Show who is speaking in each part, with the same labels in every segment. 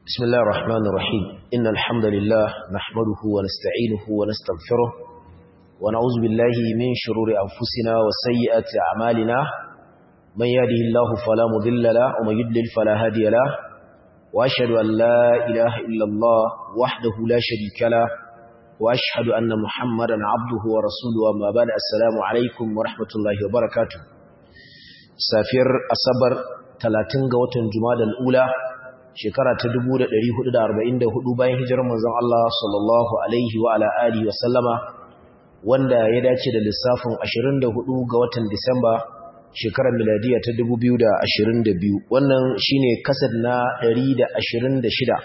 Speaker 1: بسم الله الرحمن الرحيم إن الحمد لله نحمده ونستعينه ونستغفره ونعوذ بالله من شرور أنفسنا وسيئات أعمالنا من يهده الله فلا مضل له ومن يضلل فلا هادي له وأشهد أن لا إله إلا الله وحده لا شريك له وأشهد أن محمدا عبده ورسوله وما بعد السلام عليكم ورحمة الله وبركاته سافر أصبر 30 ga watan Jumadal Ula shekara ta 1444 bayan hijirar manzon Allah sallallahu alaihi wa ala alihi wa sallama wanda ya dace da lissafin 24 ga watan Disamba shekarar miladiya ta 2022 wannan shine kasad na 126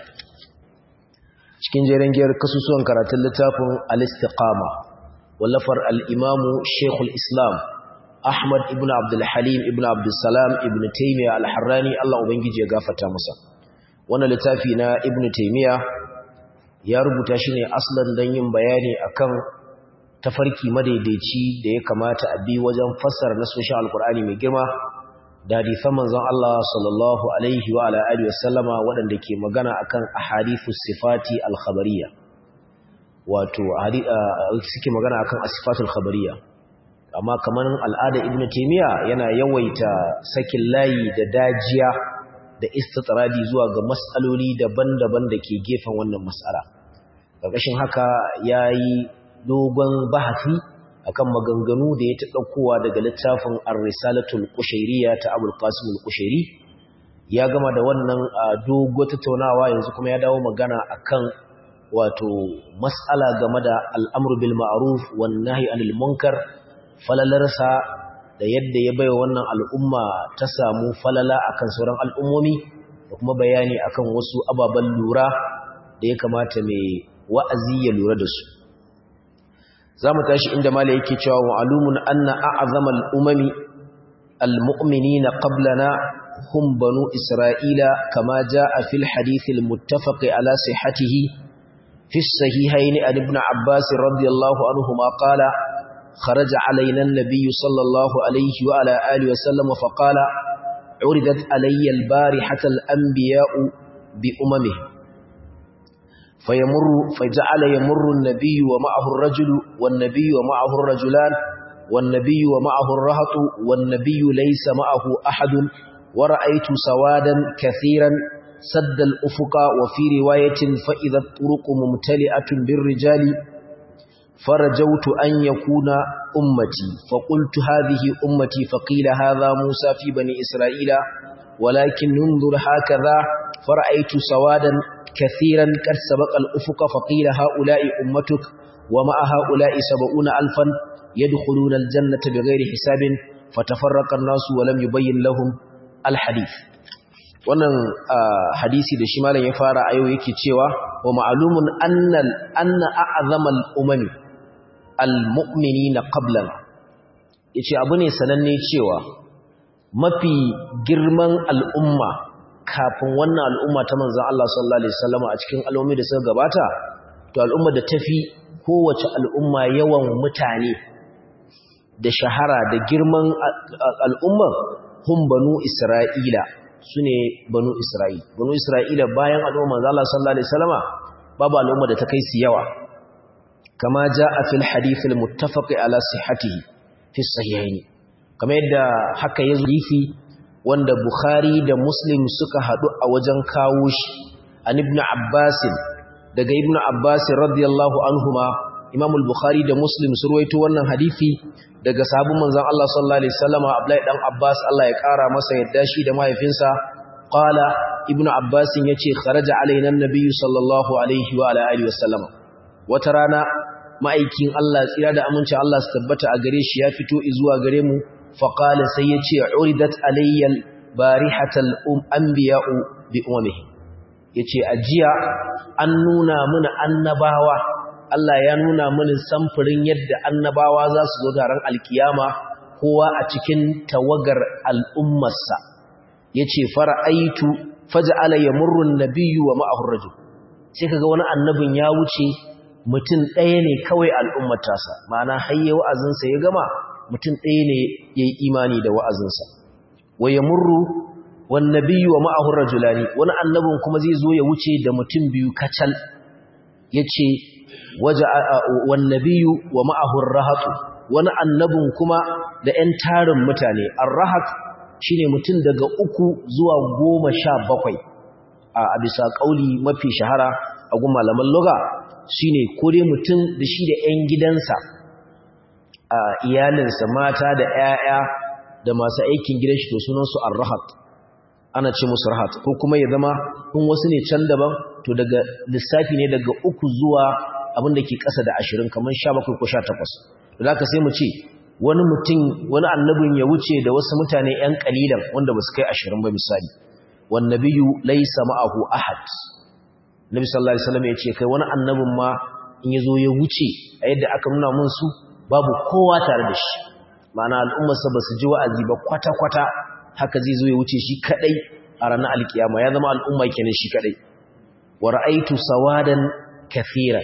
Speaker 1: cikin jerin giyar kasusuwan karatun littafin al-istiqama wallafar al-imamu Sheikhul Islam Ahmad ibn Abdul Halim ibn Abdul Salam ibn Taymiyyah al-Harrani Allah ubangiji ya gafarta masa wannan littafi na Ibn Taymiyyah ya rubuta shi ne aslan don yin bayani akan tafarki madaidaici da ya kamata a bi wajen fassara nasoshin alkur'ani mai girma da hadisan manzon Allah sallallahu alaihi wa ala alihi wasallama waɗanda ke magana akan ahadithus sifati al-khabariyya wato suke magana akan asifatul khabariyya amma kamar al'ada ibnu taymiya yana yawaita sakin layi da dajiya da istitradi zuwa ga mas'aloli daban-daban da ke gefen wannan mas'ala ƙarƙashin haka yayi dogon bahasi akan maganganu da ya taɗaukowa daga littafin ar-risalatul qushayriyya ta abul qasim al-qushayri ya gama da wannan dogo tattaunawa yanzu kuma ya dawo magana akan wato mas'ala game da al'amru bil ma'ruf wan nahyi anil munkar falalarsa da yadda ya baiwa wannan al'umma ta samu falala akan sauran al'ummomi da kuma bayani akan wasu ababen lura da ya kamata mai wa'azi ya lura da su za mu tashi inda mala yake cewa ma'alumun anna a'azama al'umami al-mu'minina qablana hum banu isra'ila kama ja'a fil hadithil muttafaqi ala sihhatihi في الصحيحين عن ابن عباس رضي الله عنهما قال خرج علينا النبي صلى الله عليه وعلى آله وسلم فقال عرضت علي البارحة الأنبياء بأممه فيمر فجعل يمر النبي ومعه الرجل والنبي ومعه الرجلان والنبي ومعه الرهط والنبي ليس معه أحد ورأيت سوادا كثيرا سد الأفق وفي رواية فإذا الطرق ممتلئة بالرجال فرجوت أن يكون أمتي فقلت هذه أمتي فقيل هذا موسى في بني إسرائيل ولكن ننظر هكذا فرأيت سوادا كثيرا قد سبق الأفق فقيل هؤلاء أمتك ومع هؤلاء سبعون ألفا يدخلون الجنة بغير حساب فتفرق الناس ولم يبين لهم الحديث wannan hadisi da shi malam ya fara a yau yake cewa wa ma'lumun annal anna a'zamal umami almu'minina qablana yace abu ne sananne cewa mafi girman al'umma kafin wannan al'umma ta manzon Allah sallallahu alaihi wasallam a cikin al'ummi da suka gabata to al'umma da tafi kowace al'umma yawan mutane da shahara da girman al'umma hum banu isra'ila sune banu isra'il banu isra'ila bayan al'umma manzon Allah sallallahu alaihi wasallama babu al'umma da ta kai su yawa كما جاء في الحديث المتفق على صحته في الصحيحين كما يدى حكا يزيفي وند بخاري دا مسلم سكا هدو أوجن كاوش عن ابن عباس daga ibn Abbas radiyallahu anhuma Imam al-Bukhari da Muslim su ruwaito wannan hadisi daga sahabban manzon Allah sallallahu alaihi wasallam Abdullahi dan Abbas Allah ya kara masa yadda shi da mahaifinsa qala ibn Abbas yace kharaja alaina an-nabiy sallallahu alaihi wa ala alihi wasallam wata rana ma'aikin Allah tsira da aminci Allah su tabbata a gare shi ya fito zuwa gare mu faqala sai ya ce uridat alayyal barihatal um anbiya'u bi ummihi yace ajiya an nuna mana annabawa Allah ya nuna mana samfurin yadda annabawa za su zo garan alkiyama kowa a cikin tawagar al'ummarsa yace fara'aitu faj'ala yamurru an-nabiyyu wa ma'ahu ar-rajul sai kaga wani annabin ya wuce mutum ɗaya ne kawai al'ummar tasa ma'ana hayye wa'azinsa ya gama mutum ɗaya ne ya yi imani da wa'azinsa wa ya murru wan nabiyyu wa ma'ahu rajulani wani annabin kuma zai zo ya wuce da mutum biyu kacal yace waja wan nabiyyu wa ma'ahu rahatu wani annabin kuma da 'yan tarin mutane ar-rahat shine mutum daga uku zuwa goma sha bakwai a bisa kauli mafi shahara a gun malaman lugha shine ko dai mutum da shi da 'yan gidansa a iyalinsa mata da 'ya'ya da masu aikin gidan shi to sunansu ar-rahat ana ce musu rahat ko kuma ya zama in wasu ne can daban to daga lissafi ne daga uku zuwa abin da ke ƙasa da ashirin kamar sha bakwai ko sha takwas da za sai mu ce wani mutum wani annabin ya wuce da wasu mutane 'yan ƙalilan wanda ba su kai ashirin ba misali wan nabiyyu laysa ma'ahu ahad nabi sallallahu alaihi wasallam ya ce kai wani annabin ma in yazo ya wuce a yadda aka nuna mun su babu kowa tare da shi ma'ana al'ummarsa ba su ji wa'azi ba kwata-kwata haka zai zo ya wuce shi kadai a ranar alkiyama ya zama al'umma kenan shi kadai wa ra'aitu sawadan kathiran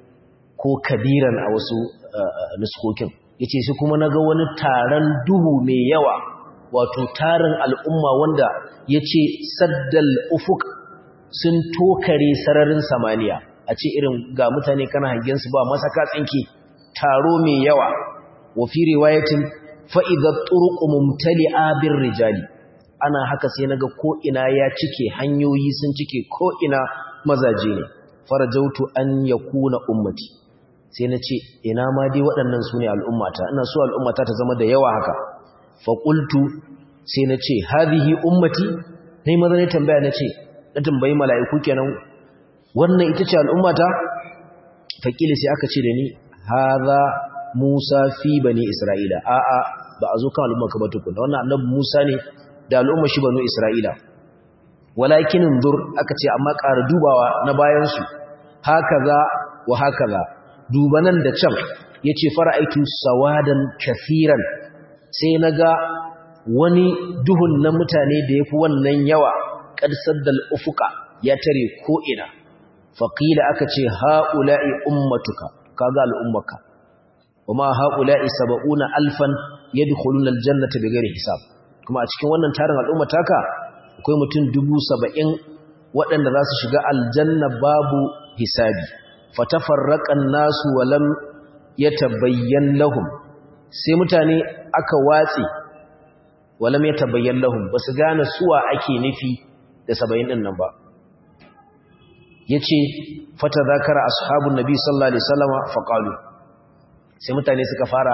Speaker 1: ko kabiran a wasu nuskokin yace shi kuma naga wani taron duhu mai yawa wato tarin al'umma wanda yace saddal ufuk sun tokare sararin samaniya a ce irin ga mutane kana hangen su ba masaka tsinke taro mai yawa wa fi riwayatin fa idza turuqu mumtali'a bir rijali ana haka sai naga ko ina ya cike hanyoyi sun cike ko ina mazaje ne farajautu an yakuna ummati sai na ce ina ma dai waɗannan su ne al'ummata ina so al'ummata ta zama da yawa haka faƙultu sai na ce hadihi ummati na yi maza ne tambaya na ce na tambayi mala'iku kenan wannan ita ce al'ummata faƙili sai aka ce da ni haza musa fi bani isra'ila a'a ba a zo kan al'umma ka ba tukuna wannan annabi musa ne da al'umma shi banu isra'ila walakin zur aka ce amma ƙara dubawa na bayansu haka za wa haka za dubanan da can ya ce fara'aitu sawadan kafiran sai na ga wani duhun na mutane da ya fi wannan yawa ƙarsar da ufuka ya tare ko'ina faƙila aka ce ha'ula'i ummatuka kaga al'ummaka kuma ha'ula'i saba'una alfan ya dukulun aljannata da gari hisab kuma a cikin wannan tarin al'ummataka akwai mutum dubu saba'in waɗanda za su shiga aljanna babu hisabi fatafarraqan nasu walam yatabayyan lahum sai mutane aka watsi walam yatabayyan lahum basu gane suwa ake nufi da 70 din nan ba yace fatadhakara ashabun nabi sallallahu alaihi wasallama faqalu sai mutane suka fara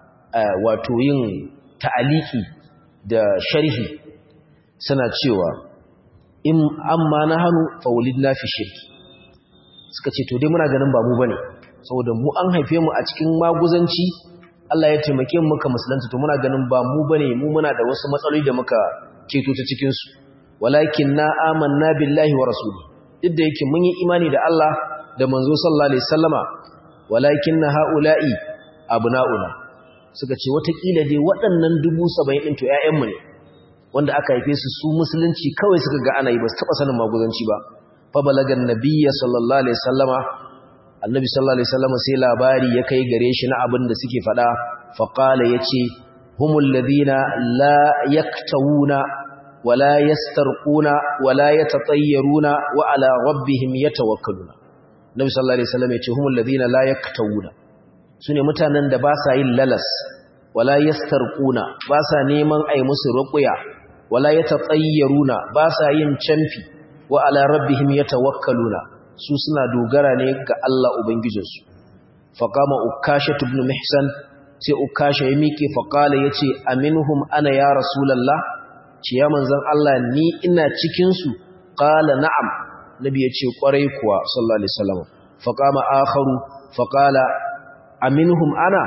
Speaker 1: wato yin ta'aliki da sharhi suna cewa in amma nahanu fawlidna fi shirki suka ce to dai muna ganin ba mu bane saboda mu an haife mu a cikin maguzanci Allah ya taimake mu muka musulunta to muna ganin ba mu bane mu muna da wasu matsaloli da muka keto ta cikin su walakin na amanna billahi wa rasuli duk da yake mun yi imani da Allah da manzo sallallahu alaihi wasallama walakin na haula'i abnauna suka ce watakila dai waɗannan dubu saba'in ɗin to ‘ya'yanmu ne wanda aka haife su su musulunci kawai suka ga ana yi ba su taɓa sanin maguzanci ba fabalagan nabiya sallallahu alaihi sallama annabi sallallahu alaihi sallama sai labari ya kai gare shi na abin da suke faɗa faƙala ya ce humul ladina la yaktawuna wala yastarquna wala yatatayyaruna wa ala rabbihim yatawakkaluna nabi sallallahu alaihi sallam ya ce humul ladina la yaktawuna sune mutanen da ba sa yin lalas wala yastarquna ba sa neman ai musu ruqya wala yatatayyaruna ba sa yin canfi wa ala rabbihim yatawakkaluna su suna dogara ne ga Allah ubangijinsu faqama ukasha ibn mihsan sai ukasha ya miƙe faqala yace aminhum ana ya rasulullah ce ya manzon Allah ni ina cikin su qala na'am nabi yace kwarai kuwa sallallahu alaihi wasallam faqama akharu faqala aminhum ana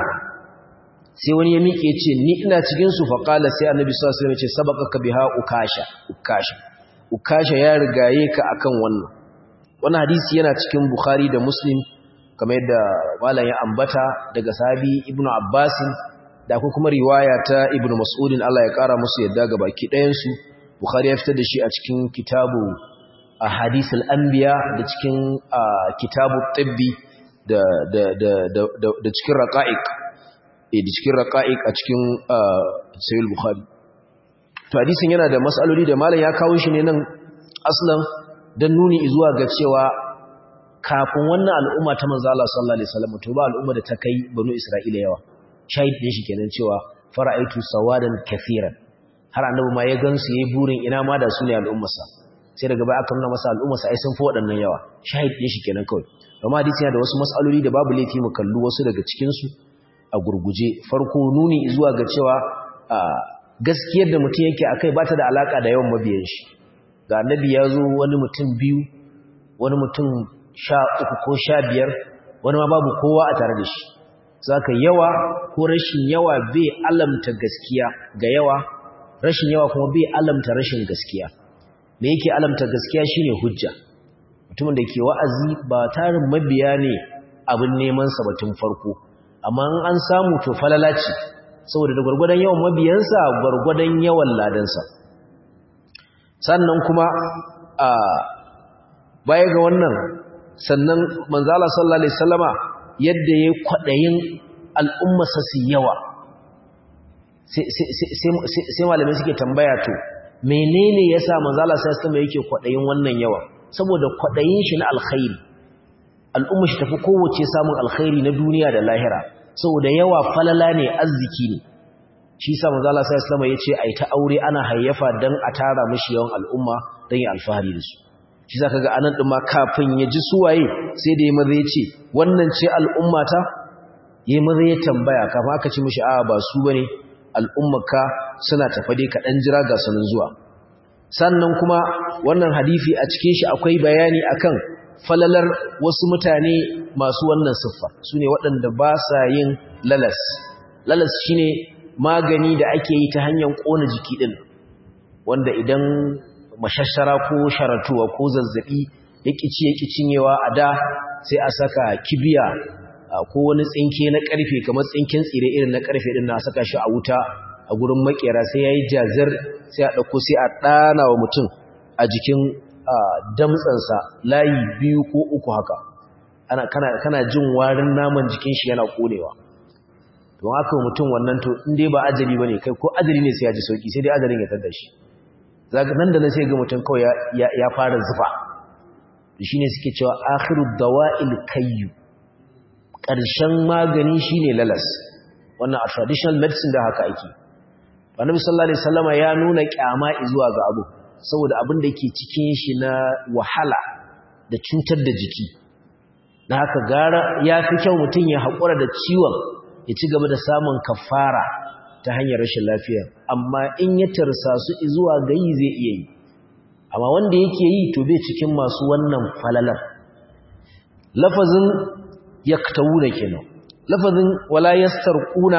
Speaker 1: sai wani ya miƙe yace ni ina cikin su faqala sai annabi sallallahu alaihi wasallam yace sabaqaka biha ukasha ukasha ukasha ya rigaye ka akan wannan wannan hadisi yana cikin bukhari da muslim kamar yadda malam ya ambata daga sahabi ibnu abbas da akwai kuma riwaya ta ibnu mas'udin Allah ya kara musu yadda ga baki ɗayan su bukhari ya fitar da shi a cikin kitabu ahadithul anbiya da cikin kitabu tibbi da da da da da cikin raqa'iq eh da cikin raqa'iq a cikin sahih bukhari to hadisin yana da matsaloli da malam ya kawo shi ne nan aslan dan nuni zuwa ga cewa kafin wannan al'umma ta manzo Allah sallallahu alaihi wasallam to ba al'umma da ta kai banu Isra'ila yawa shahid din shi kenan cewa fara'aitu sawadan kafiran har annabi ma ya gansu yayi burin ina ma da su ne al'ummarsa sai daga baya aka nuna masa al'ummarsa ai sun fi waɗannan yawa shahid din shi kenan kawai amma hadisi yana da wasu mas'aloli da babu laifi mu kallu wasu daga cikin su a gurguje farko nuni zuwa ga cewa gaskiyar da mutum yake akai ba ta da alaka da yawan mabiyan shi ga annabi ya zo wani mutum biyu wani mutum sha uku ko sha biyar wani ma babu kowa a tare da shi za ka yawa ko rashin yawa bai alamta gaskiya ga yawa rashin yawa kuma bai alamta rashin gaskiya me yake alamta gaskiya shine hujja mutumin da ke wa'azi ba tarin mabiya ne abin neman sa batun farko amma an samu to falala ce saboda da gwargwadon yawan mabiyansa gwargwadon yawan ladansa sannan kuma a baya ga wannan sannan manzala sallallahu alaihi wasallama yadda yayi kwadayin al'ummarsa su yawa sai malamai suke tambaya to menene yasa manzala sallallahu alaihi wasallama yake kwadayin wannan yawa saboda kwadayin shi na alkhairi al'ummar shi tafi kowace samun alkhairi na duniya da lahira saboda yawa falala ne arziki ne shi yasa manzala sallallahu alaihi wasallama yace ai ta aure ana hayyafa dan a tara mishi yawan al'umma dan ya alfahari da su shi za ka ga anan ɗin ma kafin ya ji suwaye sai da ya maza ya ce wannan ce al'ummata ya maza ya tambaya kafin aka ci mishi a ba su ba ne al'ummaka suna tafa dai kaɗan jira ga sunan zuwa sannan kuma wannan hadifi a cikin shi akwai bayani akan falalar wasu mutane masu wannan siffa su ne waɗanda ba sa yin lalas lalas shine magani da ake yi ta hanyar ƙona jiki ɗin wanda idan mashashara ko sharatuwa ko zazzabi ya kici ya cinyewa a da sai a saka kibiya ko wani tsinke na karfe kamar tsinken tsire irin na karfe din na saka shi a wuta a gurin makera sai yayi jazir sai a dauko sai a dana wa mutum a jikin damtsansa layi biyu ko uku haka ana kana kana jin warin naman jikin shi yana konewa don haka mutum wannan to in dai ba ajali bane kai ko ajali ne sai ya ji sauki sai dai ajalin ya tada shi nan da na sai ga mutum kawai ya fara zufa shi ne suke cewa akhiru dawa'il kayyu ƙarshen magani shi ne lalas wannan a traditional medicine da haka ake annabi sallallahu alaihi wasallama ya nuna kyama zuwa ga abu saboda abin da ke cikin shi na wahala da cutar da jiki na haka gara ya fi kyau mutum ya haƙura da ciwon ya ci gaba da samun kafara ta hanyar rashin lafiya amma in ya tarsa su zuwa gayi zai iya yi amma wanda yake yi to bai cikin masu wannan falalar lafazin yaktawuna kenan lafazin wala yastarquna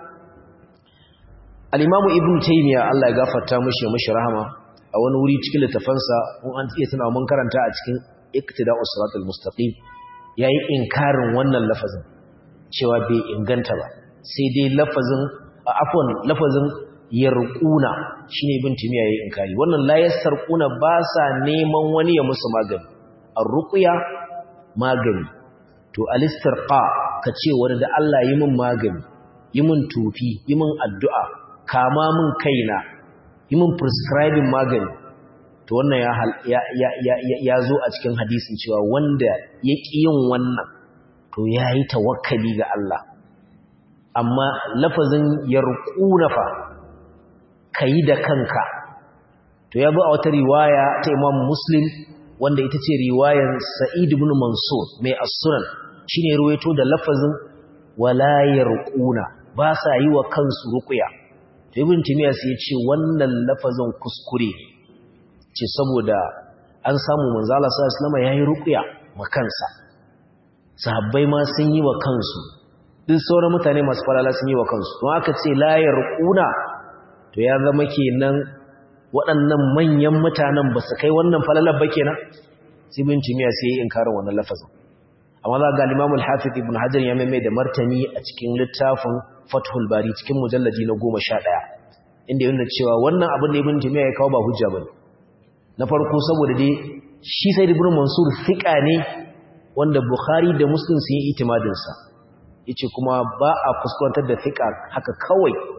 Speaker 1: al-imamu ibnu taymiya Allah ya gafarta mishi mishi rahama a wani wuri cikin littafansa mun an iya tana mun karanta a cikin iktida'us siratal mustaqim yayi inkarin wannan lafazin cewa bai inganta ba sai dai lafazin afwan lafazin yarquna shine ibn timiya yayin inkari wannan la yasarquna ba sa neman wani ya musu magani arruqya magani to alistirqa kace wani da Allah yi min magani yi min tufi yi min addu'a kama min kaina yi min prescribing magani to wannan ya ya ya ya zo a cikin hadisin cewa wanda ya ƙi yin wannan to yayi tawakkali ga Allah amma lafazin yarquna fa kai da kanka to ya bi a wata riwaya ta Imam Muslim wanda ita ce riwayar Sa'id ibn Mansur mai as-Sunan shine ruwaito da lafazin wala yarquna ba sa yi wa kansu ruqya to Ibn Taymiyyah sai ya ce wannan lafazin kuskure ce saboda an samu manzo Allah sallallahu alaihi wasallam yayi ruqya ma kansa sahabbai ma sun yi wa kansu duk sauran mutane masu falala sun yi wa kansu to aka ce la yarquna to ya zama kenan waɗannan manyan mutanen ba su kai wannan falalar ba kenan sai bin timiya sai yi inkarin wannan lafazin amma za ga Imam al-Hafiz Ibn Hajar ya mai da martani a cikin littafin Fathul Bari cikin mujallaji na 11 inda yana cewa wannan abin da Ibn Timiya ya kawo ba hujja bane na farko saboda dai shi sai Ibn Mansur fiqa ne wanda Bukhari da Muslim sun yi itimadin sa yace kuma ba a kuskurantar da fiqa haka kawai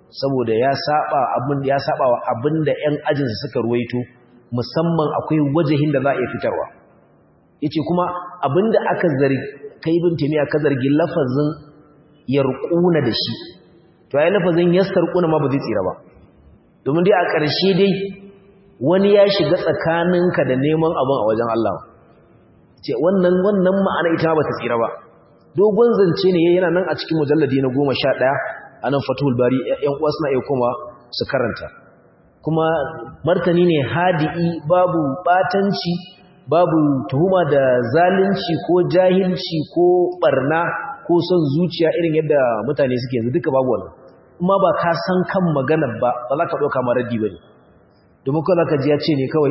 Speaker 1: saboda ya saba abin ya saba wa abinda ƴan ajinsa suka ruwaito musamman akwai wajahin da za a iya fitarwa yace kuma abinda aka zargi kai ibn taymiya ka zargi lafazin yarquna da shi to ai lafazin yastarquna ma ba zai tsira ba domin dai a ƙarshe dai wani ya shiga tsakaninka da neman abin a wajen Allah ce wannan wannan ma'ana ita ba ta tsira ba dogon zance ne yana nan a cikin mujalladi na 11 anan fatul bari ƴan uwa suna iya koma su karanta kuma martani ne hadi'i babu batanci babu tuhuma da zalunci ko jahilci ko barna ko son zuciya irin yadda mutane suke yanzu duka babu wannan kuma ba ka san kan maganar ba ba za ka ɗauka ma raddi ba ne domin kawai ka ji ya ce ne kawai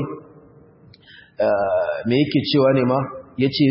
Speaker 1: me yake cewa ne ma ya ce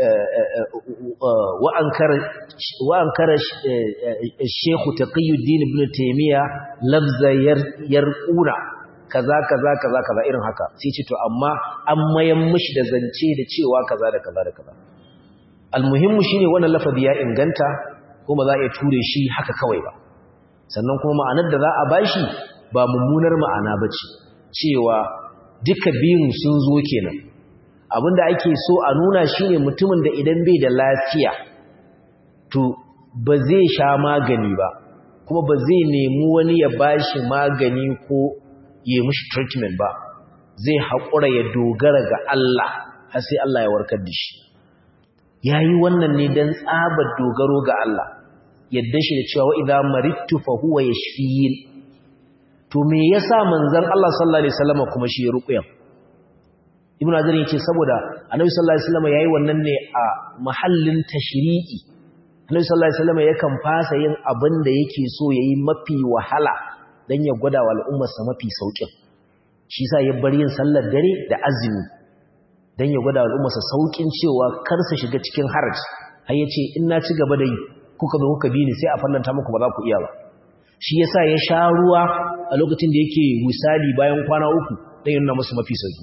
Speaker 1: wa'an kara shekhu taqiyuddin ibn taymiya lafza yarquna kaza kaza kaza kaza irin haka sai ce to amma an mayan mishi da zance da cewa kaza da kaza da kaza almuhimmu shine wannan lafazi ya inganta kuma za a iya ture shi haka kawai ba sannan kuma ma'anar da za a bashi ba mummunar ma'ana bace cewa duka biyun sun zo kenan abinda ake so a nuna shine mutumin da idan bai da lafiya to ba zai sha magani ba kuma ba zai nemi wani ya bashi magani ko yi mishi treatment ba zai haƙura ya dogara ga Allah har sai Allah ya warkar da shi yayi wannan ne dan tsabar dogaro ga Allah yadda shi da cewa idza maridtu fa huwa yashfiin to me yasa manzon Allah sallallahu alaihi wasallam kuma shi ruqya ibnu azar yace saboda annabi sallallahu alaihi wasallam yayi wannan ne a mahallin tashri'i annabi sallallahu alaihi wasallam yakan fasa yin abin da yake so yayi mafi wahala dan ya gwada wa al'ummar sa mafi saukin shi yasa ya bar yin sallar dare da azumi dan ya gwada wa al'ummar sa saukin cewa kar su shiga cikin haraji har yace in na ci gaba da yi kuka zo kuka bi ni sai a fallanta muku ba za ku iya ba shi yasa ya sha ruwa a lokacin da yake misali bayan kwana uku dan ya nuna musu mafi sauki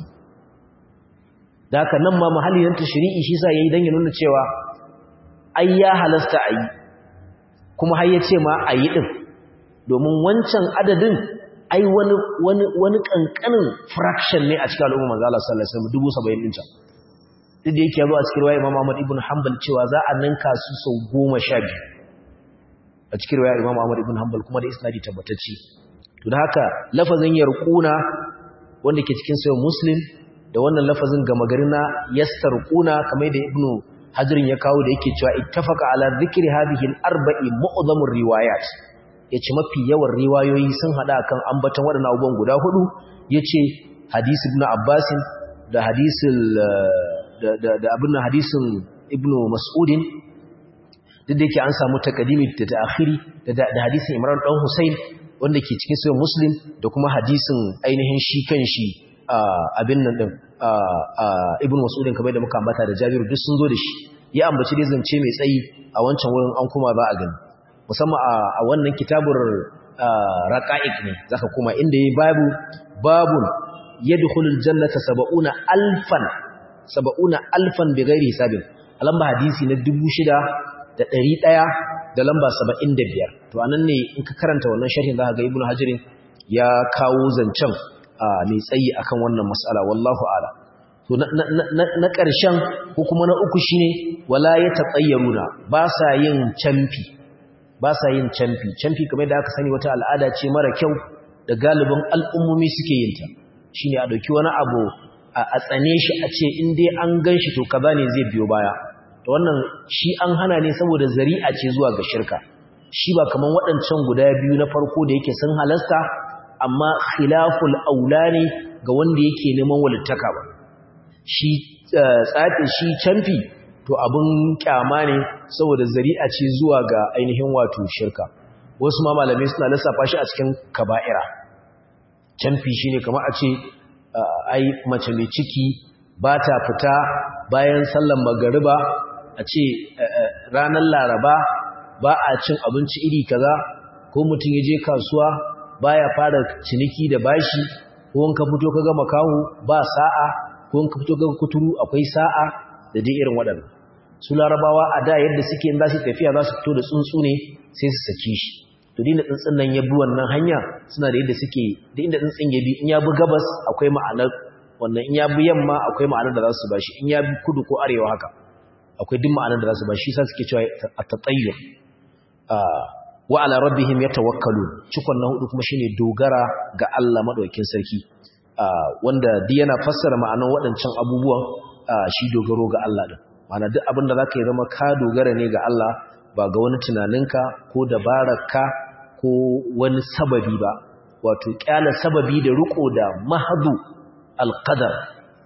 Speaker 1: da haka nan ma mahalli nan tashri'i shi yasa yayi dan ya nuna cewa ai ya halasta ayi kuma har ya ce ma ayi din domin wancan adadin ai wani wani wani kankanin fraction ne a cikin al'umma manzo Allah sallallahu alaihi wasallam 70 din can duk da yake yazo a cikin riwaya Imam Ahmad ibn Hanbal cewa za a ninka su sau 12 a cikin riwaya Imam Ahmad ibn Hanbal kuma da isnadi tabbatacce to da haka lafazin yarquna wanda ke cikin sahih Muslim da wannan lafazin gama garin na yastarquna kamar da Ibn Hajarin ya kawo da yake cewa ittafaqa ala dhikri hadhihi al-arba'i mu'dhamur riwayat yace mafi yawan riwayoyi sun hada kan ambaton waɗannan abubuwan guda hudu yace hadisi ibn Abbas da hadisin da abin hadisin Ibn Mas'udin duk da yake an samu takadimi da ta'khiri da hadisin Imran dan Hussein wanda ke cikin sahih Muslim da kuma hadisin ainihin shi kanshi abin nan din Ibn Mas'udin kamar da muka ambata da Jabiru duk sun zo da shi ya ambaci dai zance mai tsayi a wancan wurin an kuma za a gani musamman a wannan kitabur raqa'iq ne zaka kuma inda yayi babu babun yadkhulul jannata 70 alfan 70 alfan bighairi hisabin alamba hadisi na 6100 da lamba 75 to anan ne in ka karanta wannan sharhin zaka ga ibnu hajirin ya kawo zancen mai tsayi akan wannan mas'ala wallahu a'ala to na ƙarshen ko kuma na uku shine wala ya tatayyaruna ba sa yin camfi ba sa yin camfi camfi kamar da aka sani wata al'ada ce mara kyau da galibin al'ummomi suke yin ta shine a dauki wani abu a tsane shi a ce in dai an ganshi to kaza ne zai biyo baya to wannan shi an hana ne saboda zari'a ce zuwa ga shirka shi ba kaman waɗancan guda biyu na farko da yake sun halasta amma khilaful aula ne ga wanda yake neman walittaka ba shi tsatin shi canfi to abin kyama ne saboda zari'a ce zuwa ga ainihin wato shirka wasu ma malamai suna lissafa shi a cikin kaba'ira canfi shine kamar a ce ai mace mai ciki ba ta fita bayan sallan magariba a ce ranar laraba ba a cin abinci iri kaza ko mutum ya je kasuwa baya fara ciniki da bashi ko in ka fito kaga makahu ba sa'a ko in ka fito kaga kuturu akwai sa'a da dai irin waɗannan su larabawa a da yadda suke in za su tafiya za su fito da tsuntsu ne sai su saki shi to dinda tsuntsun nan ya bi wannan hanya suna da yadda suke da inda tsuntsun ya bi in ya bi gabas akwai ma'anar wannan in ya bi yamma akwai ma'anar da za su bashi in ya bi kudu ko arewa haka akwai duk ma'anar da za su bashi sai suke cewa at-tatayyur wa ala rabbihim yatawakkalun cikon na hudu kuma shine dogara ga Allah madaukakin sarki wanda duk yana fassara ma'anar waɗancan abubuwan shi dogaro ga Allah din ma'ana duk abin da zaka yi zama ka dogara ne ga Allah ba ga wani tunaninka ko dabararka ko wani sababi ba wato kyala sababi da riko da mahadu alqadar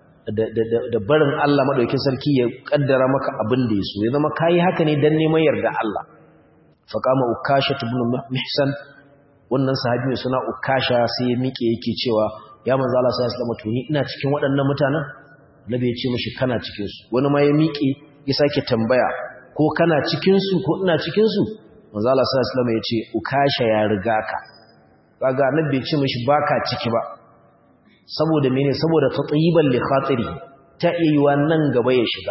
Speaker 1: da barin Allah madaukakin sarki ya kaddara maka abin da yaso ya zama kai haka ne dan neman yarda Allah faqama ukasha ibn mihsan wannan sahabi mai suna ukasha sai ya mike yake cewa ya manzo Allah sallallahu alaihi wasallam to ni ina cikin waɗannan mutanen nabi ya ce mishi kana cikin su wani ma ya mike ya sake tambaya ko kana cikin su ko ina cikin su manzo Allah sallallahu alaihi wasallam ya ce ukasha ya riga ka kaga annabi ya ce mishi baka ciki ba saboda mene saboda tatayiban li khatiri ta iya nan gaba ya shiga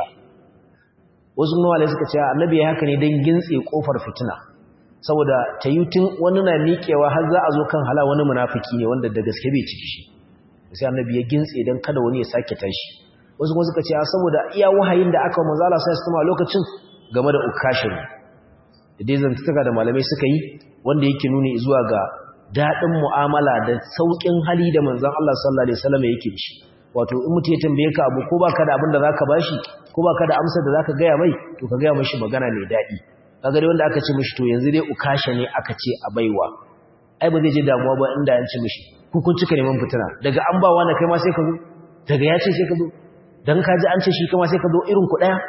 Speaker 1: wasu mawalai suka ce annabi ya haka ne don gintse kofar fitina saboda tayutin wani na miƙewa har za a zo kan hala wani munafiki ne wanda da gaske bai ciki shi sai annabi ya gintse don kada wani ya sake tashi wasu kuma suka ce saboda iya wahayin da aka manzo Allah sai a lokacin game da ukashin da dai zantuka da malamai suka yi wanda yake nuni zuwa ga daɗin mu'amala da sauƙin hali da manzon Allah sallallahu alaihi wasallam yake shi wato in mutum ya tambaye ka abu ko baka da abin da zaka bashi ko baka da amsar da zaka gaya mai to ka gaya mishi magana mai daɗi kaga dai wanda aka ce mishi to yanzu dai ukasha ne aka ce a baiwa ai ba zai je damuwa ba inda an ce mishi ku kun cika neman fitina daga an ba wani kai ma sai ka zo daga ya ce sai ka zo dan ka ji an ce shi kai ma sai ka zo irin ku daya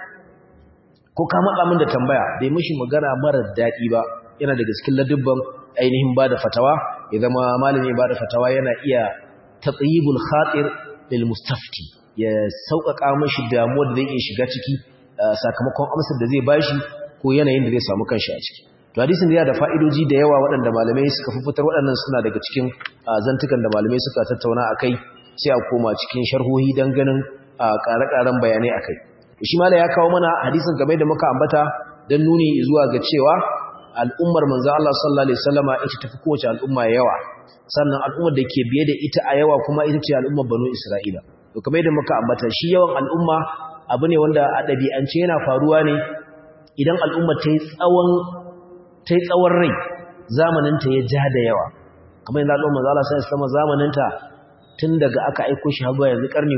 Speaker 1: ko ka matsa min da tambaya bai mishi magana mara daɗi ba yana daga cikin ladubban ainihin ba da fatawa ya zama malami ba da fatawa yana iya tatsayibul khatir lil mustafti ya sauƙaƙa mashi damuwa da zai iya shiga ciki sakamakon amsar da zai bashi ko yanayin da zai samu kanshi a ciki to hadisin yana da fa'idoji da yawa waɗanda malamai suka fitar waɗannan suna daga cikin zantukan da malamai suka tattauna akai sai a koma cikin sharhohi dan ganin ƙare-ƙaren bayanai akai to shi malai ya kawo mana hadisin game da muka ambata dan nuni zuwa ga cewa al'ummar manzo Allah sallallahu alaihi wasallama ita tafi kowace al'umma yawa sannan al'ummar da ke biye da ita a yawa kuma ita ce al'ummar banu Isra'ila to kamar yadda muka ambata shi yawan al'umma abu ne wanda a ɗabi'ance yana faruwa ne idan al'umma ta yi tsawon ta yi tsawon rai zamaninta ya ja da yawa kamar yadda al'ummar manzo Allah sallallahu alaihi wasallama zamaninta tun daga aka aiko shi har yanzu karni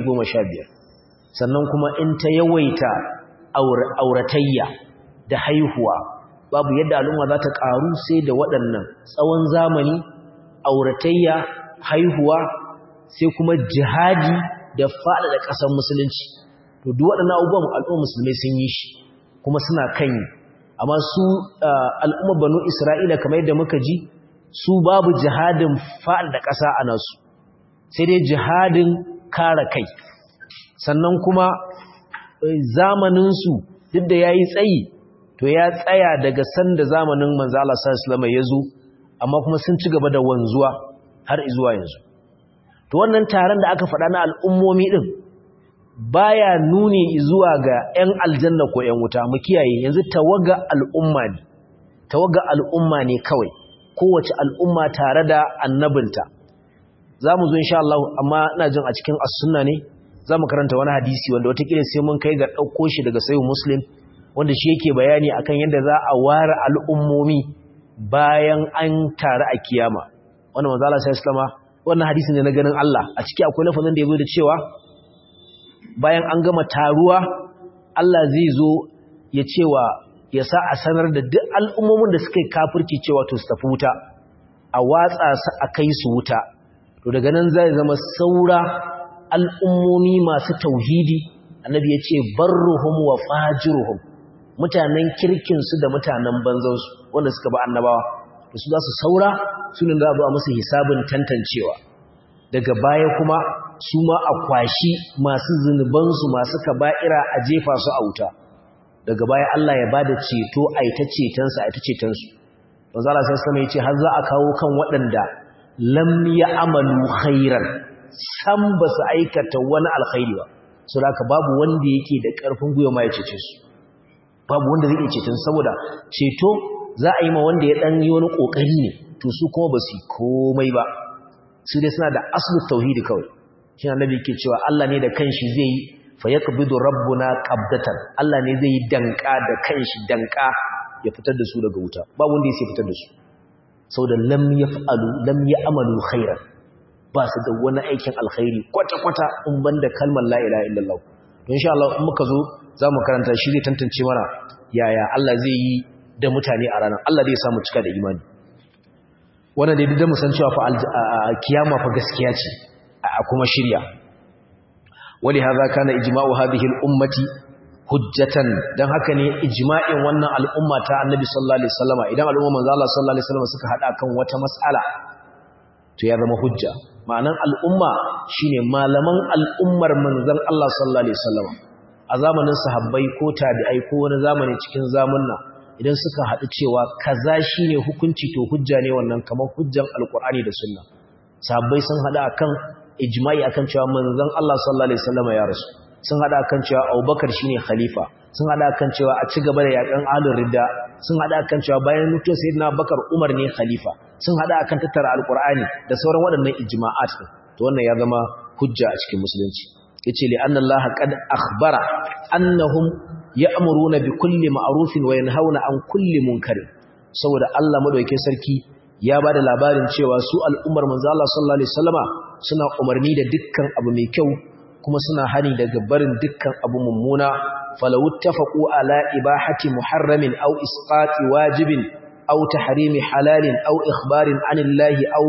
Speaker 1: 15 sannan kuma in ta yawaita auratayya da haihuwa babu yadda al'umma za ta ƙaru sai da waɗannan tsawon zamani auratayya haihuwa sai kuma jihadi da faɗaɗa ƙasar musulunci to duk waɗannan abubuwan al'ummar musulmai sun yi shi kuma suna kan yi amma su al'ummar banu isra'ila kamar yadda muka ji su babu jihadin faɗaɗa ƙasa a nasu sai dai jihadin kare kai sannan kuma zamaninsu duk da ya yi tsayi to ya tsaya daga sanda zamanin manzo Allah sallallahu alaihi ya zo amma kuma sun ci gaba da wanzuwa har zuwa yanzu to wannan taron da aka faɗa na al'ummomi din baya nuni zuwa ga 'yan aljanna ko 'yan wuta mu kiyaye yanzu tawaga al'umma ne tawaga al'umma ne kawai kowace al'umma tare da annabinta zamu zo insha Allah amma ina jin a cikin as-sunna ne zamu karanta wani hadisi wanda watakila sai mun kai ga dauko shi daga sahih muslim wanda shi yake bayani akan yadda za a ware al'ummomi bayan an tare a kiyama wannan manzo Allah sallallahu alaihi wannan hadisi ne na ganin Allah a ciki akwai lafazin da yazo da cewa bayan an gama taruwa Allah zai zo ya cewa ya sa a sanar da duk al'ummomin da suka yi kafirci cewa to su tafi wuta a watsa su a kai su wuta to daga nan zai zama saura al'ummomi masu tauhidi annabi ya ce barruhum wa fajiruhum mutanen kirkinsu da mutanen banzansu wanda suka ba annabawa da su za su saura sunan za a musu hisabin tantancewa daga baya kuma su ma a kwashi masu zunubansu masu kaba'ira a jefa su a wuta daga baya Allah ya bada ceto a ita cetonsa a ita cetonsu don zala sai sama ya ce har za a kawo kan waɗanda lam ya amalu khairan san ba su aikata wani alkhairi ba so da babu wanda yake da ƙarfin gwiwa ma ya cece su babu wanda zai iya ceton saboda ceto za a yi ma wanda ya dan yi wani kokari ne to su kuma ba su komai ba su dai suna da aslu tauhidi kawai shi annabi yake cewa Allah ne da kanshi zai yi fa yaqbidu rabbuna qabdatan Allah ne zai yi danka da kanshi danka ya fitar da su daga wuta ba wanda ya fitar da su saboda lam yaf'alu lam ya'malu khairan ba su da wani aikin alkhairi kwata-kwata in banda kalmar la ilaha illallah don insha Allah in muka zo za mu karanta shi zai tantance mana yaya Allah zai yi da mutane a ranar Allah zai samu cika da imani wannan da da mu san cewa fa kiyama fa gaskiya ce a kuma shirya wali hadha kana ijma'u hadhihi al-ummati hujjatan dan haka ne ijma'in wannan al'umma ta annabi sallallahu alaihi wasallama idan al'umma manzo Allah sallallahu alaihi wasallama suka hada kan wata mas'ala to ya zama hujja ma'anan al'umma shine malaman al'ummar manzon Allah sallallahu alaihi wasallama a zamanin sahabbai ko tabi'ai ko wani zamani cikin zamanna idan suka haɗu cewa kaza shine hukunci to hujja ne wannan kamar hujjan alqur'ani da sunna sahabbai sun haɗu akan ijma'i akan cewa manzon Allah sallallahu alaihi wasallama ya rasu sun hada kan cewa Abubakar shine khalifa sun hada kan cewa a ci gaba da yakan ahlul ridda sun hada kan cewa bayan mutuwar sayyidina Abubakar Umar ne khalifa sun hada kan tattara alqur'ani da sauran waɗannan ijma'at to wannan ya zama hujja a cikin musulunci yace li anna Allah qad akhbara annahum ya'muruna bi kulli ma'rufin wa yanhauna an kulli munkarin saboda Allah madaukakin sarki ya bada labarin cewa su al'ummar manzo Allah sallallahu alaihi wasallama suna umarni da dukkan abu mai kyau kuma suna hani daga barin dukkan abu mummuna falau tafaqu ala ibahati muharramin aw isqati wajibin aw tahrimi halalin aw ikhbarin anillahi aw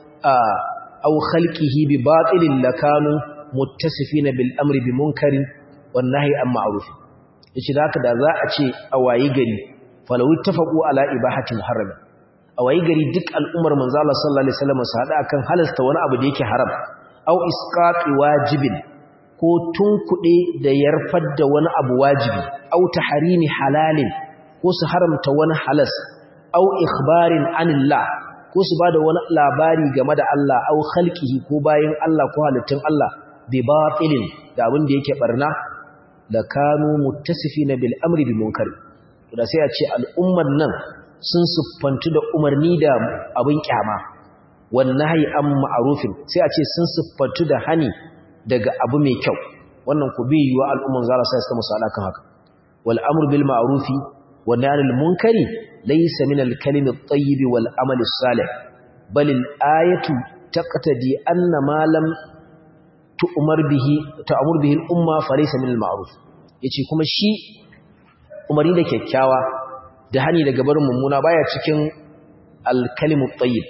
Speaker 1: aw khalqihi bi batilin lakanu muttasifina bil amri bi munkarin wan nahyi an ma'ruf yace da haka da za a ce a wayi gari falau tafaqu ala ibahati muharramin a wayi gari duk al'ummar manzo Allah sallallahu alaihi wasallam su hada akan halasta wani abu da yake haram aw isqati wajibin ko tunkuɗe da yarfar da wani abu wajibi au tahrimi halalin ko su haramta wani halas au ikhbarin anillah ko su bada wani labari game da Allah au khalqihi ko bayin Allah ko halittun Allah bi batilin da abin da yake barna la kanu muttasifina bil amri bi munkar da sai a ce al'ummar nan sun siffantu da umarni da abin kyama wan nahyi an ma'rufin sai a ce sun siffantu da hani daga abu mai kyau wannan ku bi yiwa al'umman zara sai suka musu alakan haka wal amru bil ma'rufi wan nahy anil munkari laysa min al kalimi at-tayyib wal amali as-salih bal al ayatu taqtadi anna ma lam tu'mar bihi ta'mur bihi al umma fa laysa min al ma'ruf yace kuma shi umari da kyakkyawa da hani daga barin mummuna baya cikin al kalimu at-tayyib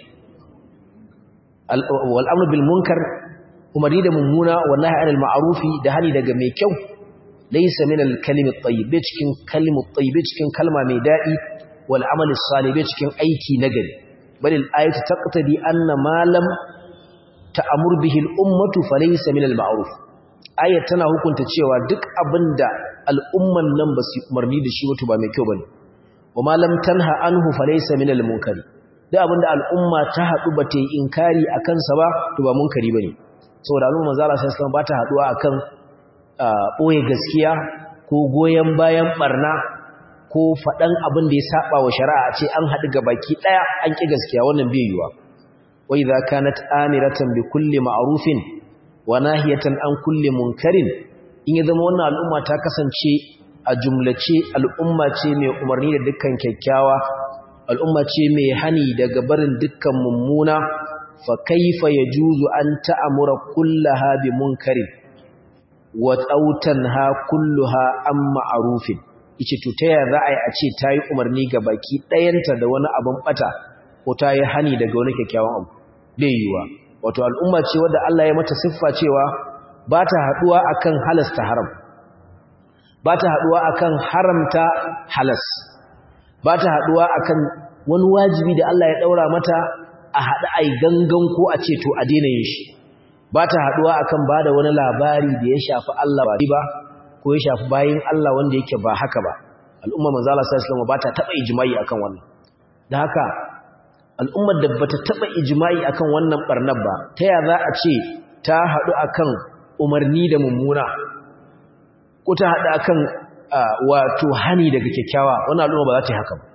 Speaker 1: wal amru bil munkar umarni da mummuna wallahi anil ma'rufi da hani daga mai kyau laysa min al kalimi at-tayyib cikin kalimu at-tayyib cikin kalma mai dadi wal amali salih cikin aiki nagari bal al ayatu taqtadi anna ma lam ta'mur bihi al ummatu falaysa min al ma'ruf ayat tana hukunta cewa duk abinda al'umman nan ba su umarni da shi wato ba mai kyau bane wa ma lam tanha anhu falaysa min al munkari duk abinda al'umma ta hadu ba ta yi inkari akan sa ba to ba munkari bane saboda al'umma manzo Allah sallallahu alaihi ba ta haduwa akan boye gaskiya ko goyen bayan barna ko fadan abin da ya saba wa shari'a ce an hadu baki daya an ki gaskiya wannan bai yiwa wa idza kanat amiratan bi kulli ma'rufin wa nahiyatan an kulli munkarin in ya zama wannan al'umma ta kasance a jumlace al'umma ce mai umarni da dukkan kyakkyawa al'umma ce mai hani daga barin dukkan mummuna فكيف يجوز أن تأمر كلها بمنكر وتوتنها كلها أم معروف ice to ta yaya za a yi a ce ta yi umarni ga baki ɗayanta da wani abin ɓata ko ta yi hani daga wani kyakkyawan abu bai yiwuwa wato al'umma ce wadda Allah ya mata siffa cewa ba ta haɗuwa akan halasta haram ba ta haɗuwa akan haramta halas ba ta haɗuwa akan wani wajibi da Allah ya ɗaura mata a haɗu a yi gangan ko a ce to a daina yin shi ba ta haɗuwa akan ba da wani labari da ya shafi Allah ba ba ko ya shafi bayin Allah wanda yake ba haka ba al'umma manzo Allah sallallahu alaihi ba ta taɓa ijma'i akan wannan da haka al'ummar da bata taɓa ijma'i akan wannan barnar ba ta ya za a ce ta haɗu akan umarni da mummuna ko ta haɗu akan wato hani daga kyakkyawa wannan al'umma ba za ta yi haka ba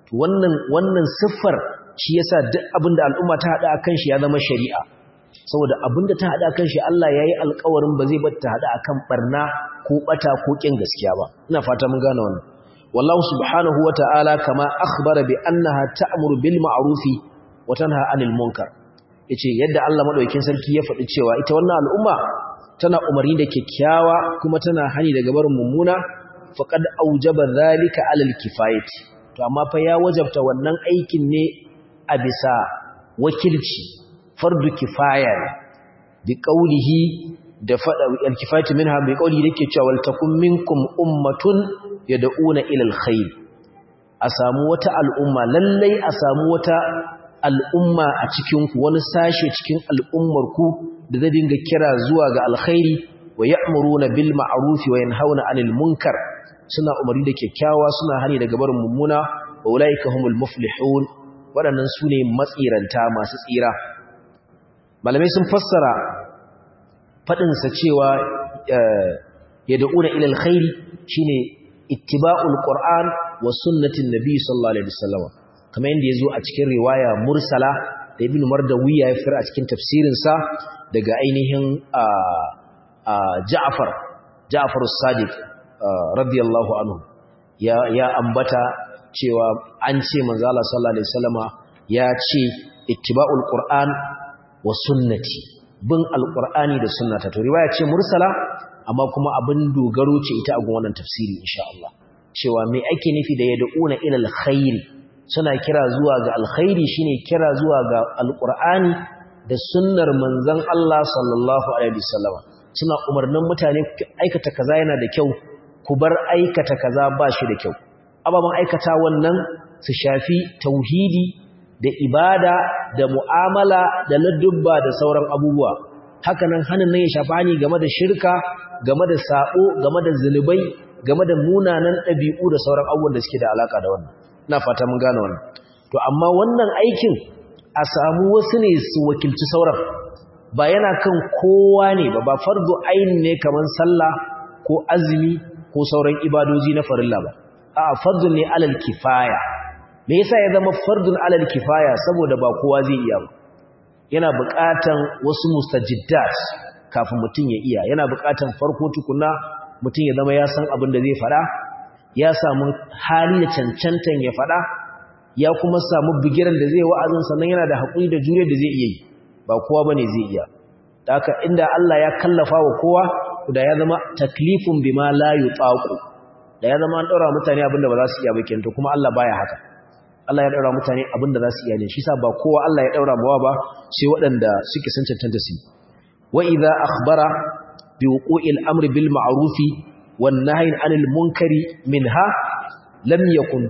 Speaker 1: wannan wannan siffar shi yasa duk abinda al'umma ta hada akan shi ya zama shari'a saboda abinda ta hada akan shi Allah yayi alƙawarin ba zai bar ta hada akan barna ko bata ko kin gaskiya ba ina fata mun gane wannan wallahu subhanahu wata'ala kama akhbara bi annaha ta'muru bil ma'rufi wa tanha 'anil munkar yace yadda Allah madaukakin sarki ya faɗi cewa ita wannan al'umma tana umarni da kyakkyawa kuma tana hani daga barin mummuna faqad aujaba zalika 'alal kifayati to amma fa ya wajabta wannan aikin ne a bisa wakilci fardu kifaya bi qaulihi da fada al-kifayatu minha bi qaulihi dake cewa wal takum minkum ummatun yad'una ila al-khair a samu wata al'umma lallai a samu wata al'umma a cikin ku wani sashe cikin al'ummar ku da zai dinga kira zuwa ga alkhairi wa ya'muruna bil ma'ruf wa yanhauna 'anil munkar suna umarni da kyakkyawa suna hani daga barin mummuna wa ulaika humul muflihun waɗannan su ne matsiranta masu tsira malamai sun fassara faɗinsa cewa ya da'una ilal khairi shine ittiba'ul qur'an wa sunnatin nabi sallallahu alaihi wasallam kamar yadda yazo a cikin riwaya mursala da ibn mardawiya ya fira a cikin tafsirin sa daga ainihin Ja'far Ja'far as-Sadiq radiyallahu anhu ya ya ambata cewa an ce manzo Allah sallallahu alaihi wasallama ya ce ittiba'ul qur'an wa sunnati bin alqur'ani da sunnata to riwaya ce mursala amma kuma abin dogaro ce ita a gun wannan tafsiri insha Allah cewa me ake nufi da yad'una ila alkhairi suna kira zuwa ga alkhairi shine kira zuwa ga alqur'ani da sunnar manzon Allah sallallahu alaihi wasallama suna umarnin mutane aikata kaza yana da kyau ku bar aikata kaza ba shi da kyau ababen aikata wannan su shafi tauhidi da ibada da mu'amala da ladubba da sauran abubuwa hakanan hannun nan ya shafi hani game da shirka game da sabo game da zunubai game da munanan ɗabi'u da sauran abubuwan da suke da alaka da wannan ina fata mun gane wannan to amma wannan aikin a samu wasu ne su wakilci sauran ba yana kan kowa ne ba ba fardu aini ne kamar sallah ko azumi ko sauran ibadoji na farilla ba a fardun ne alal kifaya me yasa ya zama fardun alal kifaya saboda ba kowa zai iya ba yana buƙatan wasu mustajiddat kafin mutum ya iya yana buƙatan farko tukuna mutum ya zama ya san abin da zai faɗa ya samu hali da cancantan ya faɗa ya kuma samu bigiran da zai wa'azin sannan yana da haƙuri da jure da zai iya yi ba kowa bane zai iya haka inda Allah ya kallafa wa kowa da ya zama taklifun bima la yutaqu da ya zama an daura mutane abinda ba za su iya ba kento kuma Allah baya haka Allah ya daura mutane abinda za su iya ne shi sa ba kowa Allah ya daura mawa ba sai waɗanda suke san cancanta su wa idza akhbara bi wuqu'il amri bil ma'ruf wan nahyi 'anil munkari minha lam yakun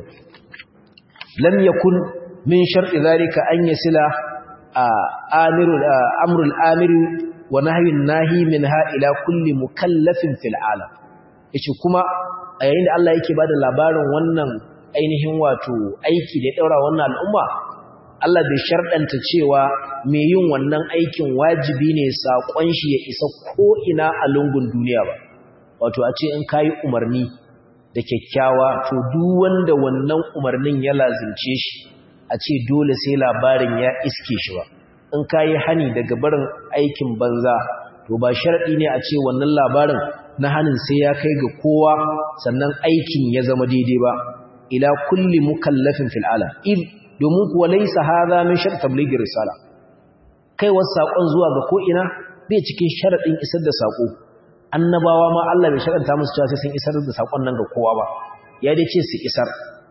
Speaker 1: lam yakun min shar'i dhalika an yasila amirul amrul amiri wa nahyun nahi minha ila kulli mukallafin fil alam yace kuma a yayin da Allah yake bada labarin wannan ainihin wato aiki da ya daura wannan al'umma Allah bai shardanta cewa me yin wannan aikin wajibi ne sakon shi ya isa ko ina a lungun duniya ba wato a ce in kai umarni da kyakkyawa to duk wanda wannan umarnin ya lazimce shi a ce dole sai labarin ya iske shi ba in kayi hani daga barin aikin banza to ba sharadi ne a ce wannan labarin na hanin sai ya kai ga kowa sannan aikin ya zama daidai ba ila kulli mukallafin fil alam id domin kuwa laysa hadha min shart tablighi risala kai wasu sakon zuwa ga ko ina bai cikin sharadin isar da sako annabawa ma Allah bai sharanta musu cewa sai sun isar da sakon nan ga kowa ba ya dai ce su isar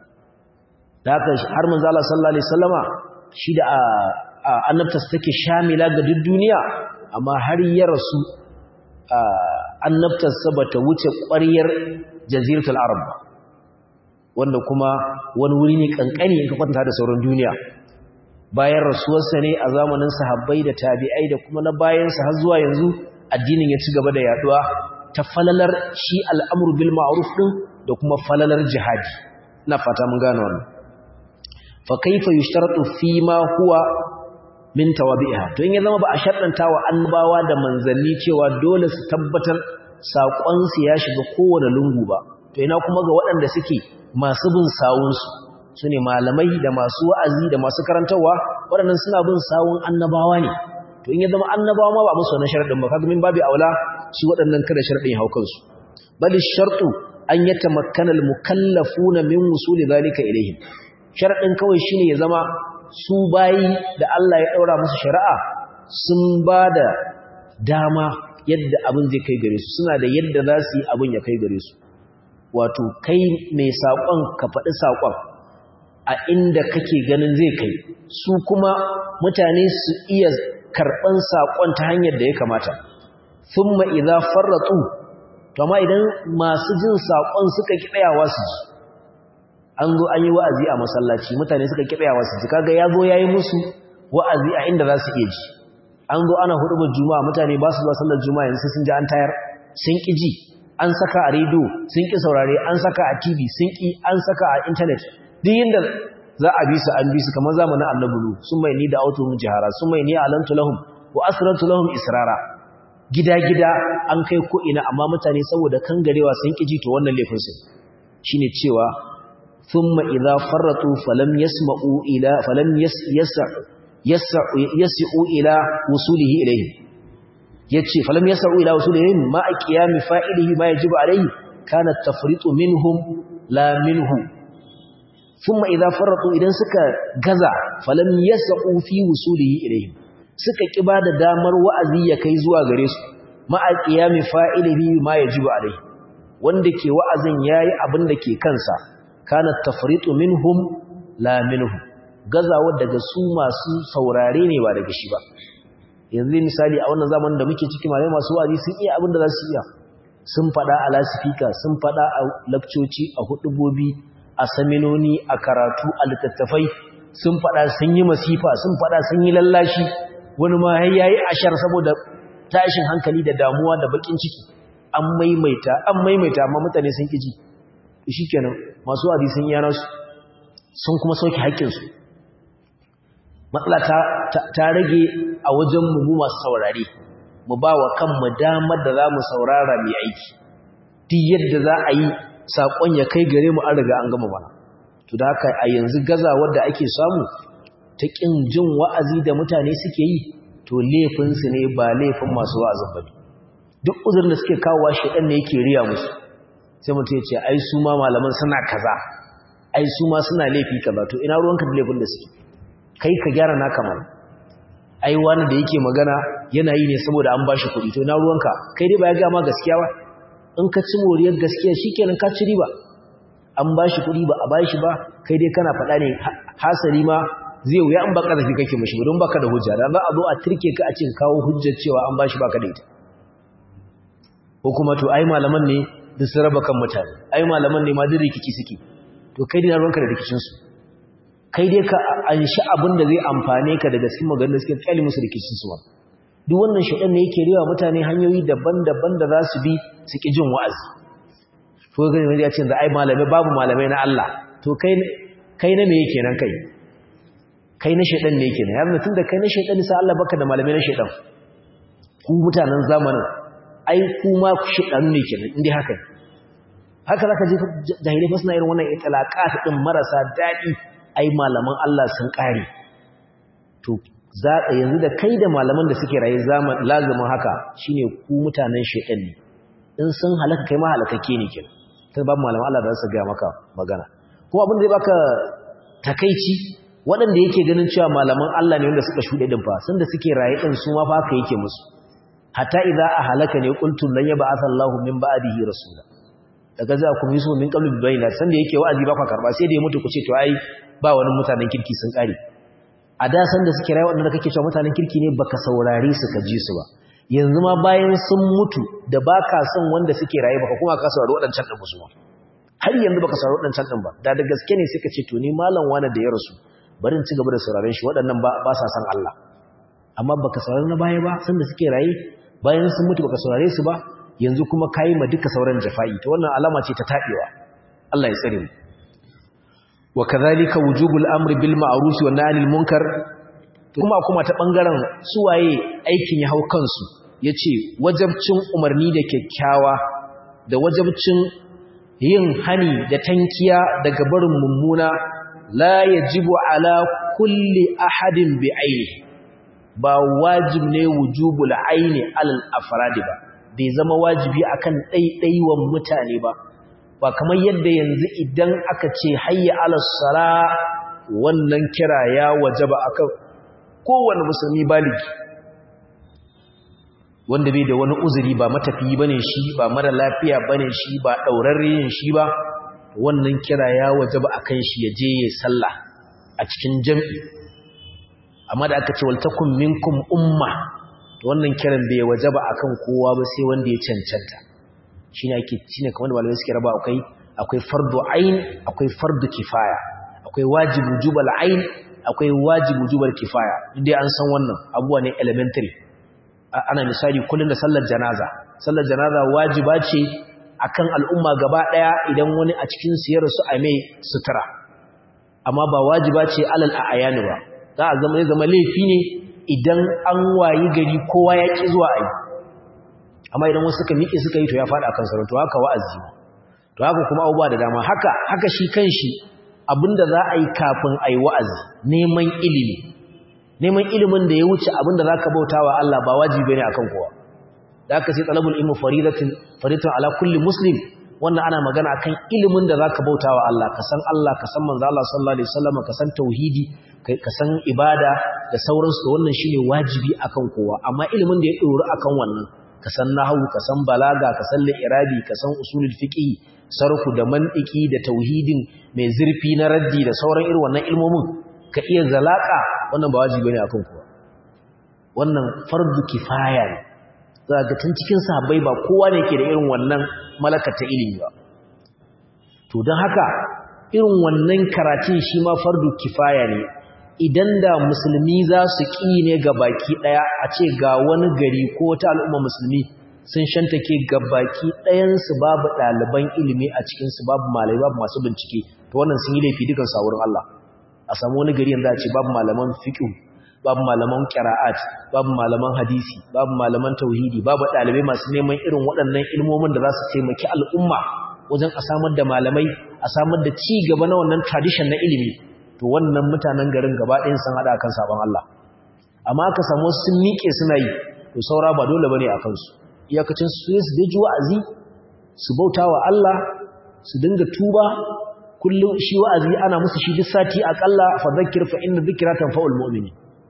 Speaker 1: da haka har manzo Allah sallallahu alaihi wasallama shi da annabtarsa take shamila ga duk duniya amma har ya rasu annabtarsa bata wuce ƙwaryar jaziratul arab wanda kuma wani wuri ne kankani in ka kwatanta da sauran duniya bayan rasuwarsa ne a zamanin sahabbai da tabi'ai da kuma na bayansa har zuwa yanzu addinin ya ci gaba da yaduwa ta falalar shi al'amru bil ma'ruf din da kuma falalar jihadi ina fata mun gane wannan fa kaifa yushtaratu fi ma huwa min tawabi'iha to in ya zama ba a shaddanta wa annabawa da manzanni cewa dole su tabbatar sakon su ya shiga kowane lungu ba to ina kuma ga waɗanda suke masu bin sawun su su ne malamai da masu wa'azi da masu karantarwa waɗannan suna bin sawun annabawa ne to in ya zama annabawa ma ba musu wannan sharadin ba kaga min babu aula shi waɗannan kada sharadin hau kansu bal shartu an yatamakkana al mukallafuna min wusuli zalika ilayhim sharadin kawai shine ya zama su bayi da Allah ya daura musu shari'a sun bada dama yadda abin zai kai gare su suna da yadda za su yi abin ya kai gare su wato kai mai saƙon ka faɗi saƙon a inda kake ganin zai kai su kuma mutane su iya karɓan saƙon ta hanyar da ya kamata sun ma'iza farratsu kama idan masu jin saƙon suka kiɗayawa su ji an zo an yi wa'azi a masallaci mutane suka kiɗayawa su ji kaga ya zo ya yi musu wa'azi a inda za su iya ji an zo ana hudubar juma'a mutane ba su zuwa sallar juma'a yanzu sun ji an tayar sun ƙi ji an saka a rediyo sun ƙi saurare an saka a tv sun ƙi an saka a intanet duk yadda za a bi su an bi su kamar zamanin annabulu sun mai ni da autohun jihara sun mai ni alantu lahum wa asrartu lahum israra gida-gida an kai ko ina amma mutane saboda kangarewa sun ƙi ji to wannan laifin su shine cewa thumma idza farratu falam yasma'u ila falam yas'u yas'u ila wusulihi ilayhi yace falam yas'u ila wusulihi ma aqiyami fa'ilihi ma yajibu alayhi kana at-tafritu minhum la minhu thumma idza farratu idan suka gaza falam yas'u fi wusulihi ilayhi suka kiba da damar wa'azi ya kai zuwa gare su ma aqiyami fa'ilihi ma yajibu alayhi wanda ke wa'azin yayi abin da ke kansa kana at-tafritu minhum la minhu gazawa daga su masu saurare ne ba daga shi ba yanzu misali a wannan zamanin da muke ciki malai masu wa'azi sun iya abin da za su iya sun fada a lasifika sun fada a lakcoci a hudubobi a saminoni a karatu a littattafai sun fada sun yi masifa sun fada sun yi lallashi wani ma yayi ashar saboda tashin hankali da damuwa da bakin ciki an maimaita an maimaita amma mutane sun kiji shikenan masu wa'azi sun yana su sun kuma sauke haƙƙinsu matsala ta rage a wajen mu masu saurare mu ba wa kanmu damar da za mu saurara mai aiki duk yadda za a yi saƙon ya kai gare mu an riga an gama mana to da haka a yanzu gazawar da ake samu ta ƙin jin wa'azi da mutane suke yi to laifinsu ne ba laifin masu wa'azin ba duk uzurin da suke kawowa shaɗan ne yake riya musu sai mutum ya ce ai su ma malaman suna kaza ai su ma suna laifi kaza to ina ruwanka da laifin da suke kai ka gyara naka mana ai wani da yake magana yana yi ne saboda an bashi kuɗi to ina ruwanka kai dai ba ya gama gaskiya ba in ka ci moriyar gaskiya shikenan ka ci riba an bashi kuɗi ba a bashi ba kai dai kana faɗa ne hasali ma zai wuya an baka zafi kake mashi don baka da hujja da za a zo a turke ka a cin kawo hujjar cewa an bashi baka da ita ko kuma to ai malaman ne duk su raba kan mutane ai malaman ne ma duk rikici suke to kai dai na ruwanka da rikicinsu kai dai ka anshi abin da zai amfane ka daga cikin maganar suke kyali musu rikicinsu ba duk wannan shaɗan ne yake rewa mutane hanyoyi daban-daban da za su bi su ƙi jin wa'azi ko gani wani ya ce da ai malamai babu malamai na Allah to kai kai na me yake nan kai kai na shaɗan ne yake nan yanzu tun da kai na shaɗan sa Allah baka da malamai na shaɗan ku mutanen zamanin ai kuma shaɗan ne kenan inda haka haka zaka ji jahilai fa suna irin wannan itlaqat din marasa dadi ai malaman Allah sun kare to za yanzu da kai da malaman da suke raye zaman lazumin haka shine ku mutanen shedan ne in sun halaka kai ma halakake ne kin kai babu malaman Allah da su ga maka magana ko abin da zai baka takeici waɗanda yake ganin cewa malaman Allah ne wanda suka shude din fa sanda suke raye din su ma fa haka yake musu hatta idza ahalaka ne qultum lan yab'atha Allahu min ba'dihi rasula daga za ku miso min qabli bayna sanda yake wa'azi ba ka karba sai da ya mutu ku ce to ai ba wani mutanen kirki sun kare a da sanda suke rayu wanda kake cewa mutanen kirki ne baka saurare su ka ji su ba yanzu ma bayan sun mutu da baka son wanda suke rayu baka kuma ka saurari wadancan din musu har yanzu baka saurari wadancan din ba da da gaske ne suka ce to ni malam wani da ya rasu bari in ci gaba da sauraren shi waɗannan ba ba sa san Allah amma baka saurari na baya ba sanda suke raye bayan sun mutu baka saurare su ba yanzu kuma kayi ma duka sauran jafa'i to wannan alama ce ta tabewa Allah ya tsare mu wa kadhalika wujubul amri bil ma'ruf wa nahy anil munkar kuma kuma ta bangaren suwaye aikin ya hau kansu yace wajabcin umarni da kyakkyawa da wajabcin yin hani da tankiya daga barin mummuna la yajibu ala kulli ahadin bi ainihi ba wajib ne wujubul aini alal afradi ba bai zama wajibi akan ɗaiɗaiwan mutane ba ba kamar yadda yanzu idan aka ce hayya alal sala wannan kira ya wajaba akan kowane musulmi baligi wanda bai da wani uzuri ba matafiyi bane shi ba mara lafiya bane shi ba daurarren shi ba wannan kira ya wajaba akan shi ya je ya sallah a cikin jami'i amma da aka ce wal takum minkum umma wannan kiran bai wajaba akan kowa ba sai wanda ya cancanta shine ake shine kamar da malamai suke raba akwai akwai fardu ain akwai fardu kifaya akwai wajibu jubal ain akwai wajibu jubal kifaya dai an san wannan abuwa ne elementary ana misali kullun da sallar janaza sallar janaza wajiba ce akan al'umma gaba daya idan wani a cikin su ya rasu a mai sutura amma ba wajiba ce alal ayani ba za a zama zama laifi ne idan an wayi gari kowa ya ki zuwa ayi amma idan wasu suka miƙe suka yi to ya faɗa kan sarauta to haka wa'azi to haka kuma abubuwa da dama haka haka shi kanshi abinda za a yi kafin a yi wa'azi neman ilimi neman ilimin da ya wuce abinda za ka bauta wa Allah ba wajibi ne akan kowa da aka sai talabul ilmi faridatin faridatun ala kulli muslim wannan ana magana akan ilimin da za ka bauta wa Allah ka san Allah ka san manzo Allah sallallahu alaihi wasallam ka san tauhidi ka san ibada da sauransu da wannan shine wajibi akan kowa amma ilimin da ya dori akan wannan ka san nahwu ka san balaga ka san li'irabi ka san usulul fiqh sarfu da mantiki da tauhidin mai zurfi na raddi da sauran irin wannan ilmomin ka iya zalaka wannan ba wajibi ne akan kowa wannan fardu kifaya ne za ga tun cikin sahabbai ba kowa ne ke da irin wannan malakata ilimi ba to don haka irin wannan karatun shi ma fardu kifaya ne idan da musulmi za su ƙi ne ga baki ɗaya a ce ga wani gari ko ta al'umma musulmi sun shantake ga baki ɗayansu babu ɗaliban ilimi a cikinsu babu malai babu masu bincike to wannan sun yi laifi dukan saurin Allah a samu wani gari yanzu a ce babu malaman fiqh babu malaman qira'at babu malaman hadisi babu malaman tauhidi babu ɗalibai masu neman irin waɗannan ilmomin da za su taimaki al'umma wajen a samar da malamai a samar da ci gaba na wannan tradition na ilimi to wannan mutanen garin gaba ɗayan sun haɗa kan sabon Allah amma ka samu sun miƙe suna yi to saura ba dole bane a kansu iyakacin su su da wa'azi su bauta wa Allah su dinga tuba kullum shi wa'azi ana musu shi duk sati akalla fa zakkir fa inna dhikra tanfa'ul mu'mini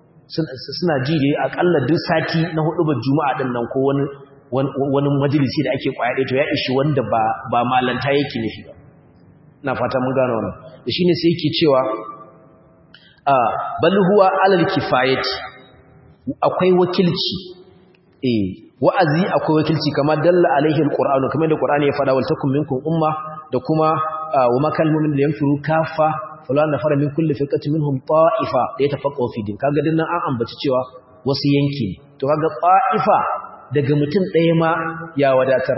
Speaker 1: suna ji dai akalla duk sati na hudu ba juma'a din nan ko wani wani majalisi da ake kwaya to ya ishi wanda ba ba malanta yake nufi ba ina fata mun gano wannan da shine sai yake cewa a bal huwa alal kifayati akwai wakilci eh wa'azi akwai wakilci kamar dalla alaihi alqur'anu kamar da qur'ani ya fada wal takum minkum umma da kuma wa makal mu'min yanfiru kafa fulan nafara min kulli firqatin minhum ta'ifa da yatafaqahu fi din kaga dinnan an ambaci cewa wasu yanki ne to kaga ta'ifa daga mutum ɗaya ma ya wadatar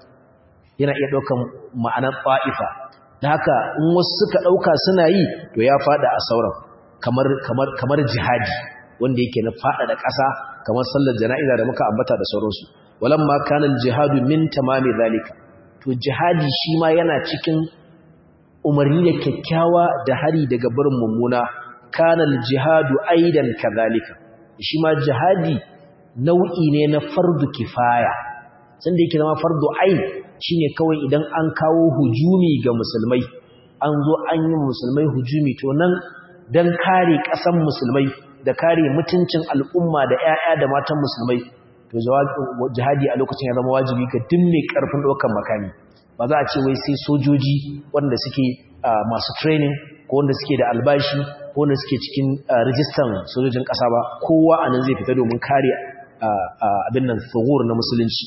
Speaker 1: yana iya ɗaukan ma'anar ta'ifa da haka in wasu suka ɗauka suna yi to ya fada a sauran kamar kamar kamar jihadi wanda yake na fada da ƙasa kamar sallar jana'iza da muka ambata da sauransu walamma kana jihadu min tamami zalika to jihadi shi ma yana cikin umarni da kyakkyawa da hari daga barin mummuna kana jihadu aidan kadhalika shi ma jihadi nau'i ne na fardu kifaya sanda yake zama fardu ain shine kawai idan an kawo hujumi ga musulmai an zo an yi musulmai hujumi to nan dan kare ƙasan musulmai da kare mutuncin al'umma da ‘ya'ya da matan musulmai to jihadi a lokacin ya zama wajibi ga duk mai ƙarfin ɗaukar makami ba za a ce wai sai sojoji wanda suke masu training ko wanda suke da albashi ko wanda suke cikin rijistan sojojin ƙasa ba kowa a nan zai fita domin kare abin nan tsohuwar na musulunci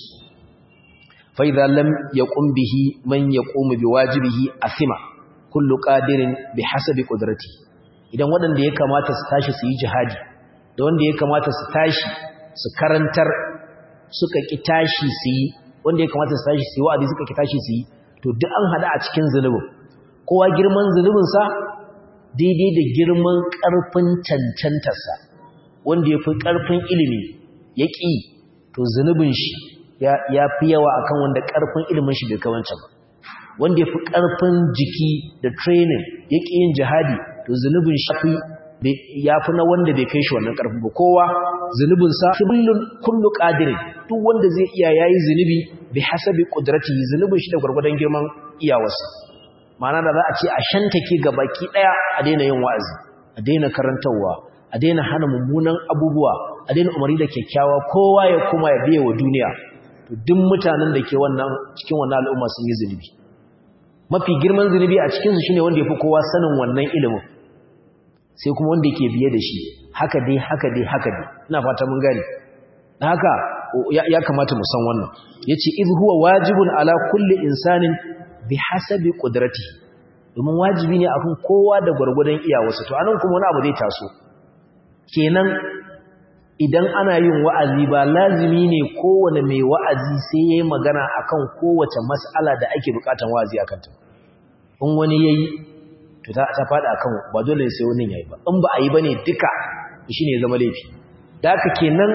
Speaker 1: fa'iza lam ya bihi man ya ƙomu bi wajibihi a sima kullu ƙadirin bi hasabi ƙudrati idan waɗanda ya kamata su tashi su yi jihadi da wanda ya kamata su tashi su karantar suka ƙi tashi su yi wanda ya kamata su tashi su yi wa'azi suka ƙi tashi su yi to duk an haɗa a cikin zunubin kowa girman zunubinsa daidai da girman ƙarfin cancantarsa wanda ya fi ƙarfin ilimi ya ƙi to zunubin shi ya fi yawa akan wanda ƙarfin ilimin shi bai kawancan ba wanda ya fi ƙarfin jiki da training ya ƙi yin jihadi to zunubin shafi ya fi na wanda bai kai shi wannan ƙarfi ba kowa zunubinsa kullun kullu qadirin duk wanda zai iya yayi zunubi bi hasabi qudratihi zunubin shi da gurgurdan girman iyawarsa ma'ana da za a ce a shantake ga baki daya a daina yin wa'azi a daina karantawa a daina hana mummunan abubuwa a daina umarni da kyakkyawa kowa ya kuma ya biye wa duniya to duk mutanen da ke wannan cikin wannan al'umma sun yi zunubi mafi girman zunubi a cikin su shine wanda yafi kowa sanin wannan ilimin sai kuma wanda yake biye da shi haka dai haka dai haka dai ina fata mun gane haka ya kamata mu san wannan yace iz huwa wajibun ala kulli insanin bihasabi qudratihi domin wajibi ne akan kowa da gurgurdan iyawarsa to anan kuma wani abu zai taso kenan idan ana yin wa'azi ba lazimi ne kowane mai wa'azi sai yayi magana akan kowace mas'ala da ake bukatan wa'azi akan ta in wani yayi to ta ta fada akan ba dole sai wani yayi ba in ba a yi bane duka shine zama laifi da haka kenan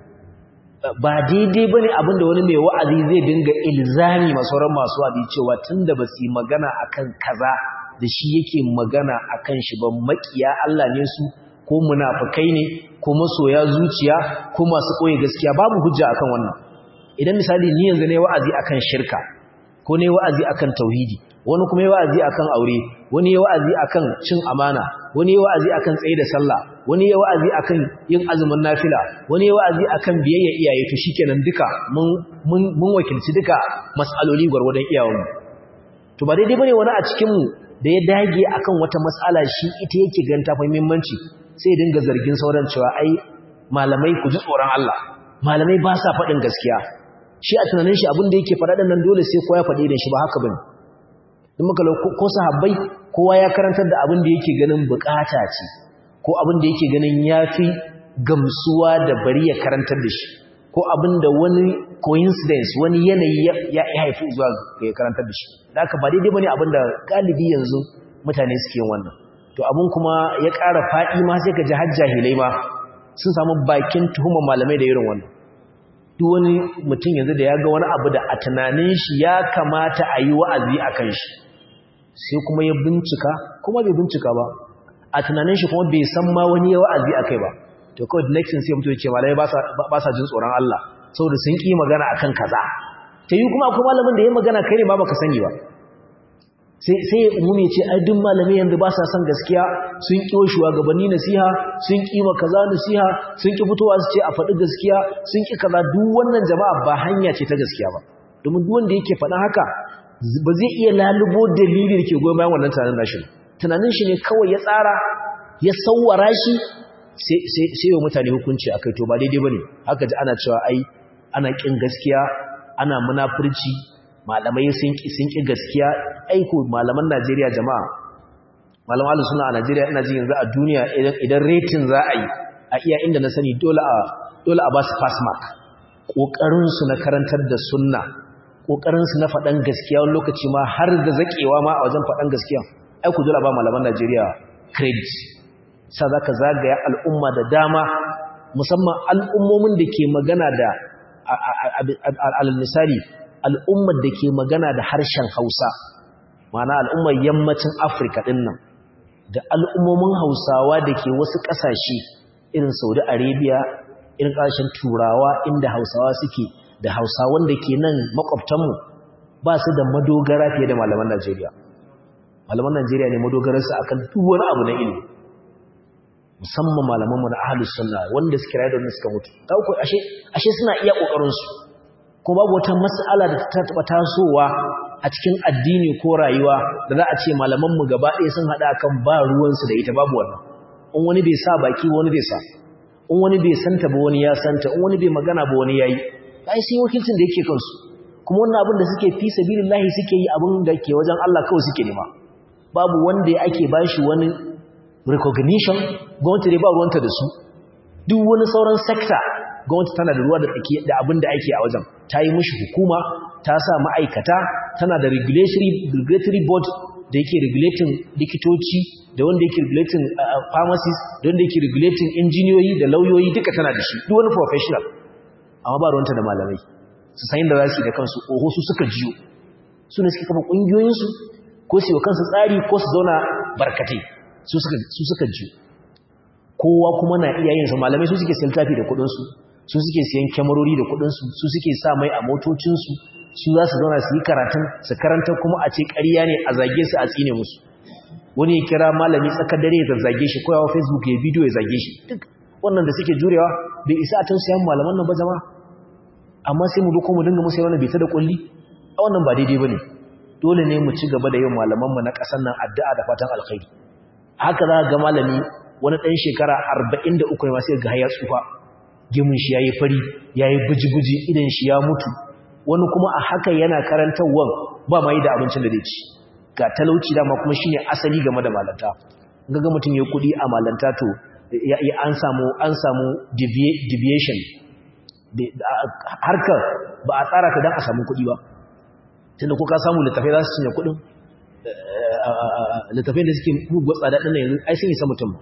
Speaker 1: ba daidai bane abinda wani mai wa'azi zai dinga ilzami masauran masu wa'azi cewa tunda ba su yi magana akan kaza da shi yake magana akan shi ba makiya Allah ne su ko munafikai ne ko masoya zuciya ko masu koyi gaskiya babu hujja akan wannan idan misali ni yanzu ne wa'azi akan shirka ko ne wa'azi akan tauhidi wani kuma yi wa'azi akan aure wani yi wa'azi akan cin amana wani yi wa'azi akan tsaye da sallah wani yi wa'azi akan yin azumin nafila wani yi wa'azi akan biyayya iyaye to shikenan duka mun mun wakilci duka mas'aloli gwargwadon iyawanmu to ba daidai bane wani a cikin mu da ya dage akan wata mas'ala shi ita yake ganta fa muhimmanci sai dinga zargin sauran cewa ai malamai ku ji tsoron Allah malamai ba sa faɗin gaskiya shi a tunanin shi abin da yake faɗa nan dole sai kowa ya faɗi da shi ba haka bane in muka ko sahabbai kowa ya karantar da abin da yake ganin bukata ce ko abin da yake ganin yafi gamsuwa da bari ya karantar da shi ko abin da wani coincidence wani yanayi ya haifi zuwa ga ya karantar da shi da haka ba daidai bane abin da galibi yanzu mutane suke yin wannan to abin kuma ya ƙara faɗi ma sai ka ji har jahilai ma sun samu bakin tuhumar malamai da irin wannan duk wani mutum yanzu da ya ga wani abu da a tunanin shi ya kamata a yi wa'azi a kan shi sai kuma ya bincika kuma bai bincika ba a tunanin shi kuma bai san ma wani ya wa'azi a kai ba to kawai next sai mutum ya ce malamai ba sa jin tsoron Allah saboda sun ƙi magana akan kaza ta yi kuma akwai malamin da ya magana kai ne ma baka sani ba sai sai umumi ce ai duk malamai yanzu ba sa son gaskiya sun ƙi wa shugabanni nasiha sun ƙi ma kaza nasiha sun ƙi fitowa su ce a faɗi gaskiya sun ƙi kaza duk wannan jama'a ba hanya ce ta gaskiya ba domin duk wanda yake faɗa haka ba zai iya lalubo dalili da ke goyon bayan wannan tunanin nashi tunanin shi ne kawai ya tsara ya sawwara shi sai sai mutane hukunci akai to ba daidai bane haka ji ana cewa ai ana ƙin gaskiya ana munafurci malamai sun ki sun ki gaskiya aiko malaman Najeriya jama'a malaman ahlus sunna a Najeriya ina jin yanzu a duniya idan rating za a yi a iya inda na sani dole a dole a ba su pass mark kokarin su na karantar da sunna kokarin su na faɗan gaskiya wani lokaci ma har da zakewa ma a wajen faɗan gaskiya aiko dole a ba malaman Najeriya credit sa zaka zagaya al'umma da dama musamman al'ummomin da ke magana da al misali al'ummar da ke magana da harshen Hausa, mana al'ummar yammacin Afirka ɗin nan, da al'ummomin Hausawa da ke wasu ƙasashe irin Saudi Arabia, irin ƙasashen Turawa inda Hausawa suke da Hausawan da ke nan makwabtanmu ba su da madogara fiye da malaman Najeriya. Malaman Najeriya ne madogararsu akan duk wani abu na ilimi. Musamman malamanmu na ahalus sunna wanda suke rayu da wanda suka mutu. Ta uku ashe suna iya ƙoƙarinsu. ko babu wata mas'ala da ta taba tasowa a cikin addini ko rayuwa da za a ce malamanmu gaba ɗaya sun haɗa kan ba ruwansu da ita babu wannan in wani bai sa baki wani bai sa in wani bai santa ba wani ya santa in wani bai magana ba wani yayi ai sai wakilcin da yake kansu kuma wannan abin da suke fi sabilillahi suke yi abin da ke wajen Allah kawai suke nema babu wanda ake bashi wani recognition gwamnati dai ba ruwanta da su duk wani sauran sector gwamnati tana da ruwa da tsaki da abin da ake a wajen ta yi mishi hukuma ta sa ma'aikata tana da regulatory board da yake regulating likitoci da wanda yake regulating pharmacies da wanda yake regulating injiniyoyi da lauyoyi duka tana da shi duk wani professional amma ba ruwanta da malamai su san da za su yi da kansu oho su suka jiyo su ne suke kafa ƙungiyoyinsu ko su yi wa kansu tsari ko su zauna barkatai su suka su suka ji kowa kuma na iya yin sa malamai su suke siyan tafi da kudin su su suke siyan kyamarori da kudin su su suke sa mai a motocin su su za su zauna su yi karatun su karanta kuma a ce ƙarya ne a zage su a tsine musu wani ya kira malami tsakar dare ya zage shi koyawa facebook ya bidiyo ya zage shi duk wannan da suke jurewa bai isa a tausayan malaman nan ba jama'a amma sai mu duko mu dinga musu yawan bita da kulli a wannan ba daidai bane dole ne mu ci gaba da yin malaman mu na ƙasar nan addu'a da fatan alkhairi haka za ga malami wani ɗan shekara 43 ma sai ga ya tsufa gemun shi yayi fari yayi buji-buji idan shi ya mutu wani kuma a haka yana karantawan ba ma yi da abincin da zai ci ga talauci dama kuma shine asali game da malanta ga mutum ya kudi a malanta to an samu an samu deviation harkar ba a tsara ta don a samu kudi ba tunda ko ka samu littafai za su cinye kudin littafai da suke mugu tsada ɗin yanzu ai sun isa mutum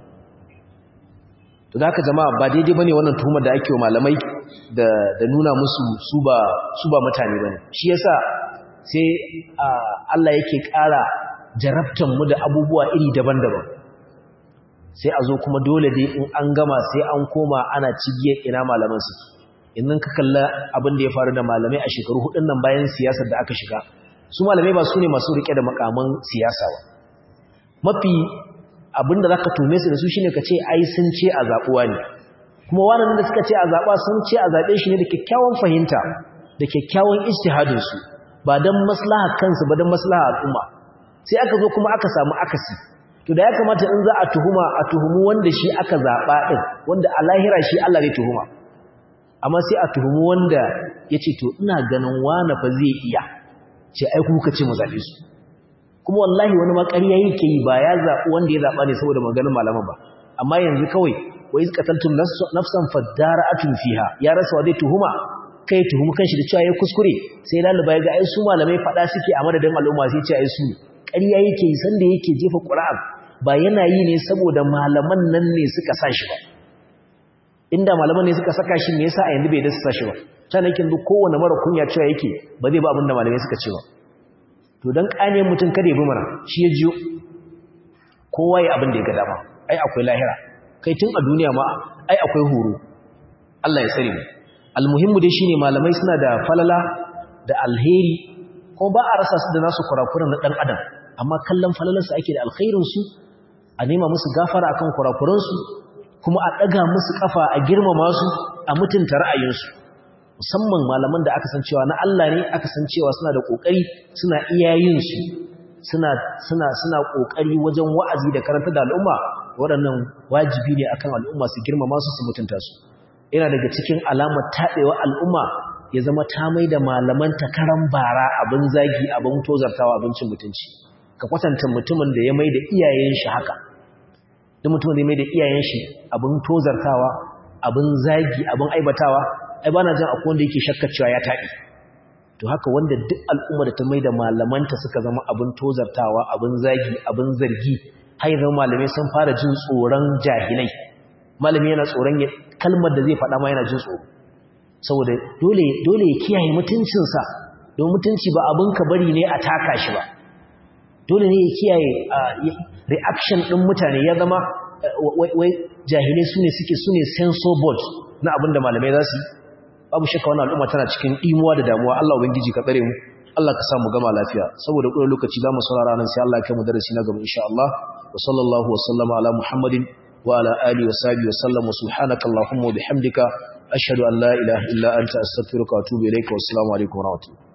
Speaker 1: to da haka jama'a ba daidai bane wannan tuhumar da ake wa malamai da nuna musu su ba su ba mutane bane shi yasa sai Allah yake ƙara jarabtan mu da abubuwa iri daban-daban sai a zo kuma dole dai in an gama sai an koma ana cigiyar ina malaman su idan ka kalla abin da ya faru da malamai a shekaru hudun nan bayan siyasar da aka shiga su malamai ba su ne masu rike da makaman siyasa ba mafi abin da zaka tume su da su shine ka ce ai sun ce a zabuwa ne kuma wannan da suka ce a zaba sun ce a zabe shi ne da kyakkyawan fahimta da kyakkyawan ijtihadin su ba dan maslaha kansu ba dan maslaha al'umma sai aka zo kuma aka samu akasi to da ya kamata in za a tuhuma a tuhumu wanda shi aka zaba din wanda a lahira shi Allah zai tuhuma amma sai a tuhumu wanda yace to ina ganin wani fa zai iya ce ai kuka ce mu zabe su kuma wallahi wani ma ƙarya yake yi ba ya zaɓi wanda ya zaɓa ne saboda maganin malaman ba amma yanzu kawai wa iz qataltum nafsan fadara'atun fiha ya rasa wa zai tuhuma kai tuhumu kanshi da cewa ya kuskure sai laluba ya ga ai su malamai faɗa suke a madadin al'umma sai ce ai su ƙarya yake yi sanda yake jefa ƙura'an ba yana yi ne saboda malaman nan ne suka sa shi ba inda malaman ne suka saka shi me yasa a yanzu bai da su sa shi ba can yake duk kowane mara kunya cewa yake ba zai ba abin da malamai suka ce ba to dan kane mutum kada ya bi mana shi ya jiyo kowa ya abin da ya ga dama ai akwai lahira kai tun a duniya ma ai akwai horo Allah ya tsare mu almuhimmu dai shine malamai suna da falala da alheri kuma ba a rasa su da nasu kurakuran na dan adam amma kallon falalar su ake da alkhairin su a nema musu gafara akan kurakuran su kuma a daga musu kafa a girmama su a mutunta ra'ayin su musamman malaman da aka san cewa na Allah ne aka san cewa suna da kokari suna iyayin su suna suna suna kokari wajen wa'azi da karanta da al'umma waɗannan wajibi ne akan al'umma su girmama su su mutunta su yana daga cikin alamar tabewa al'umma ya zama ta mai da malaman takaran bara abin zagi abin tozartawa abincin mutunci ka kwatanta mutumin da ya mai da iyayen shi haka duk mutumin da ya mai da iyayen shi abin tozartawa abin zagi abin aibatawa ai bana jin akwai wanda yake shakka cewa ya taɓi to haka wanda duk al'umma da ta mai da malamanta suka zama abin tozartawa abin zagi abin zargi har yanzu malamai sun fara jin tsoron jahilai malami yana tsoron kalmar da zai faɗa ma yana jin tsoro saboda dole dole ya kiyaye mutuncinsa don mutunci ba abin ka bari ne a taka shi ba dole ne ya kiyaye reaction ɗin mutane ya zama wai jahilai su ne suke su ne sensor board na abin da malamai za su yi babu shakka wannan al'umma tana cikin ɗimuwa da damuwa Allah ubangiji ka tsare mu Allah ka samu gama lafiya saboda kuma lokaci za mu saurara nan sai Allah ya kai mu darasi na gaba insha Allah wa sallallahu wa sallama ala Muhammadin wa ala alihi wa sahbihi wa sallam wa subhanaka allahumma wa bihamdika ashhadu an la ilaha illa anta astaghfiruka wa atubu ilayka wa assalamu alaikum wa rahmatullahi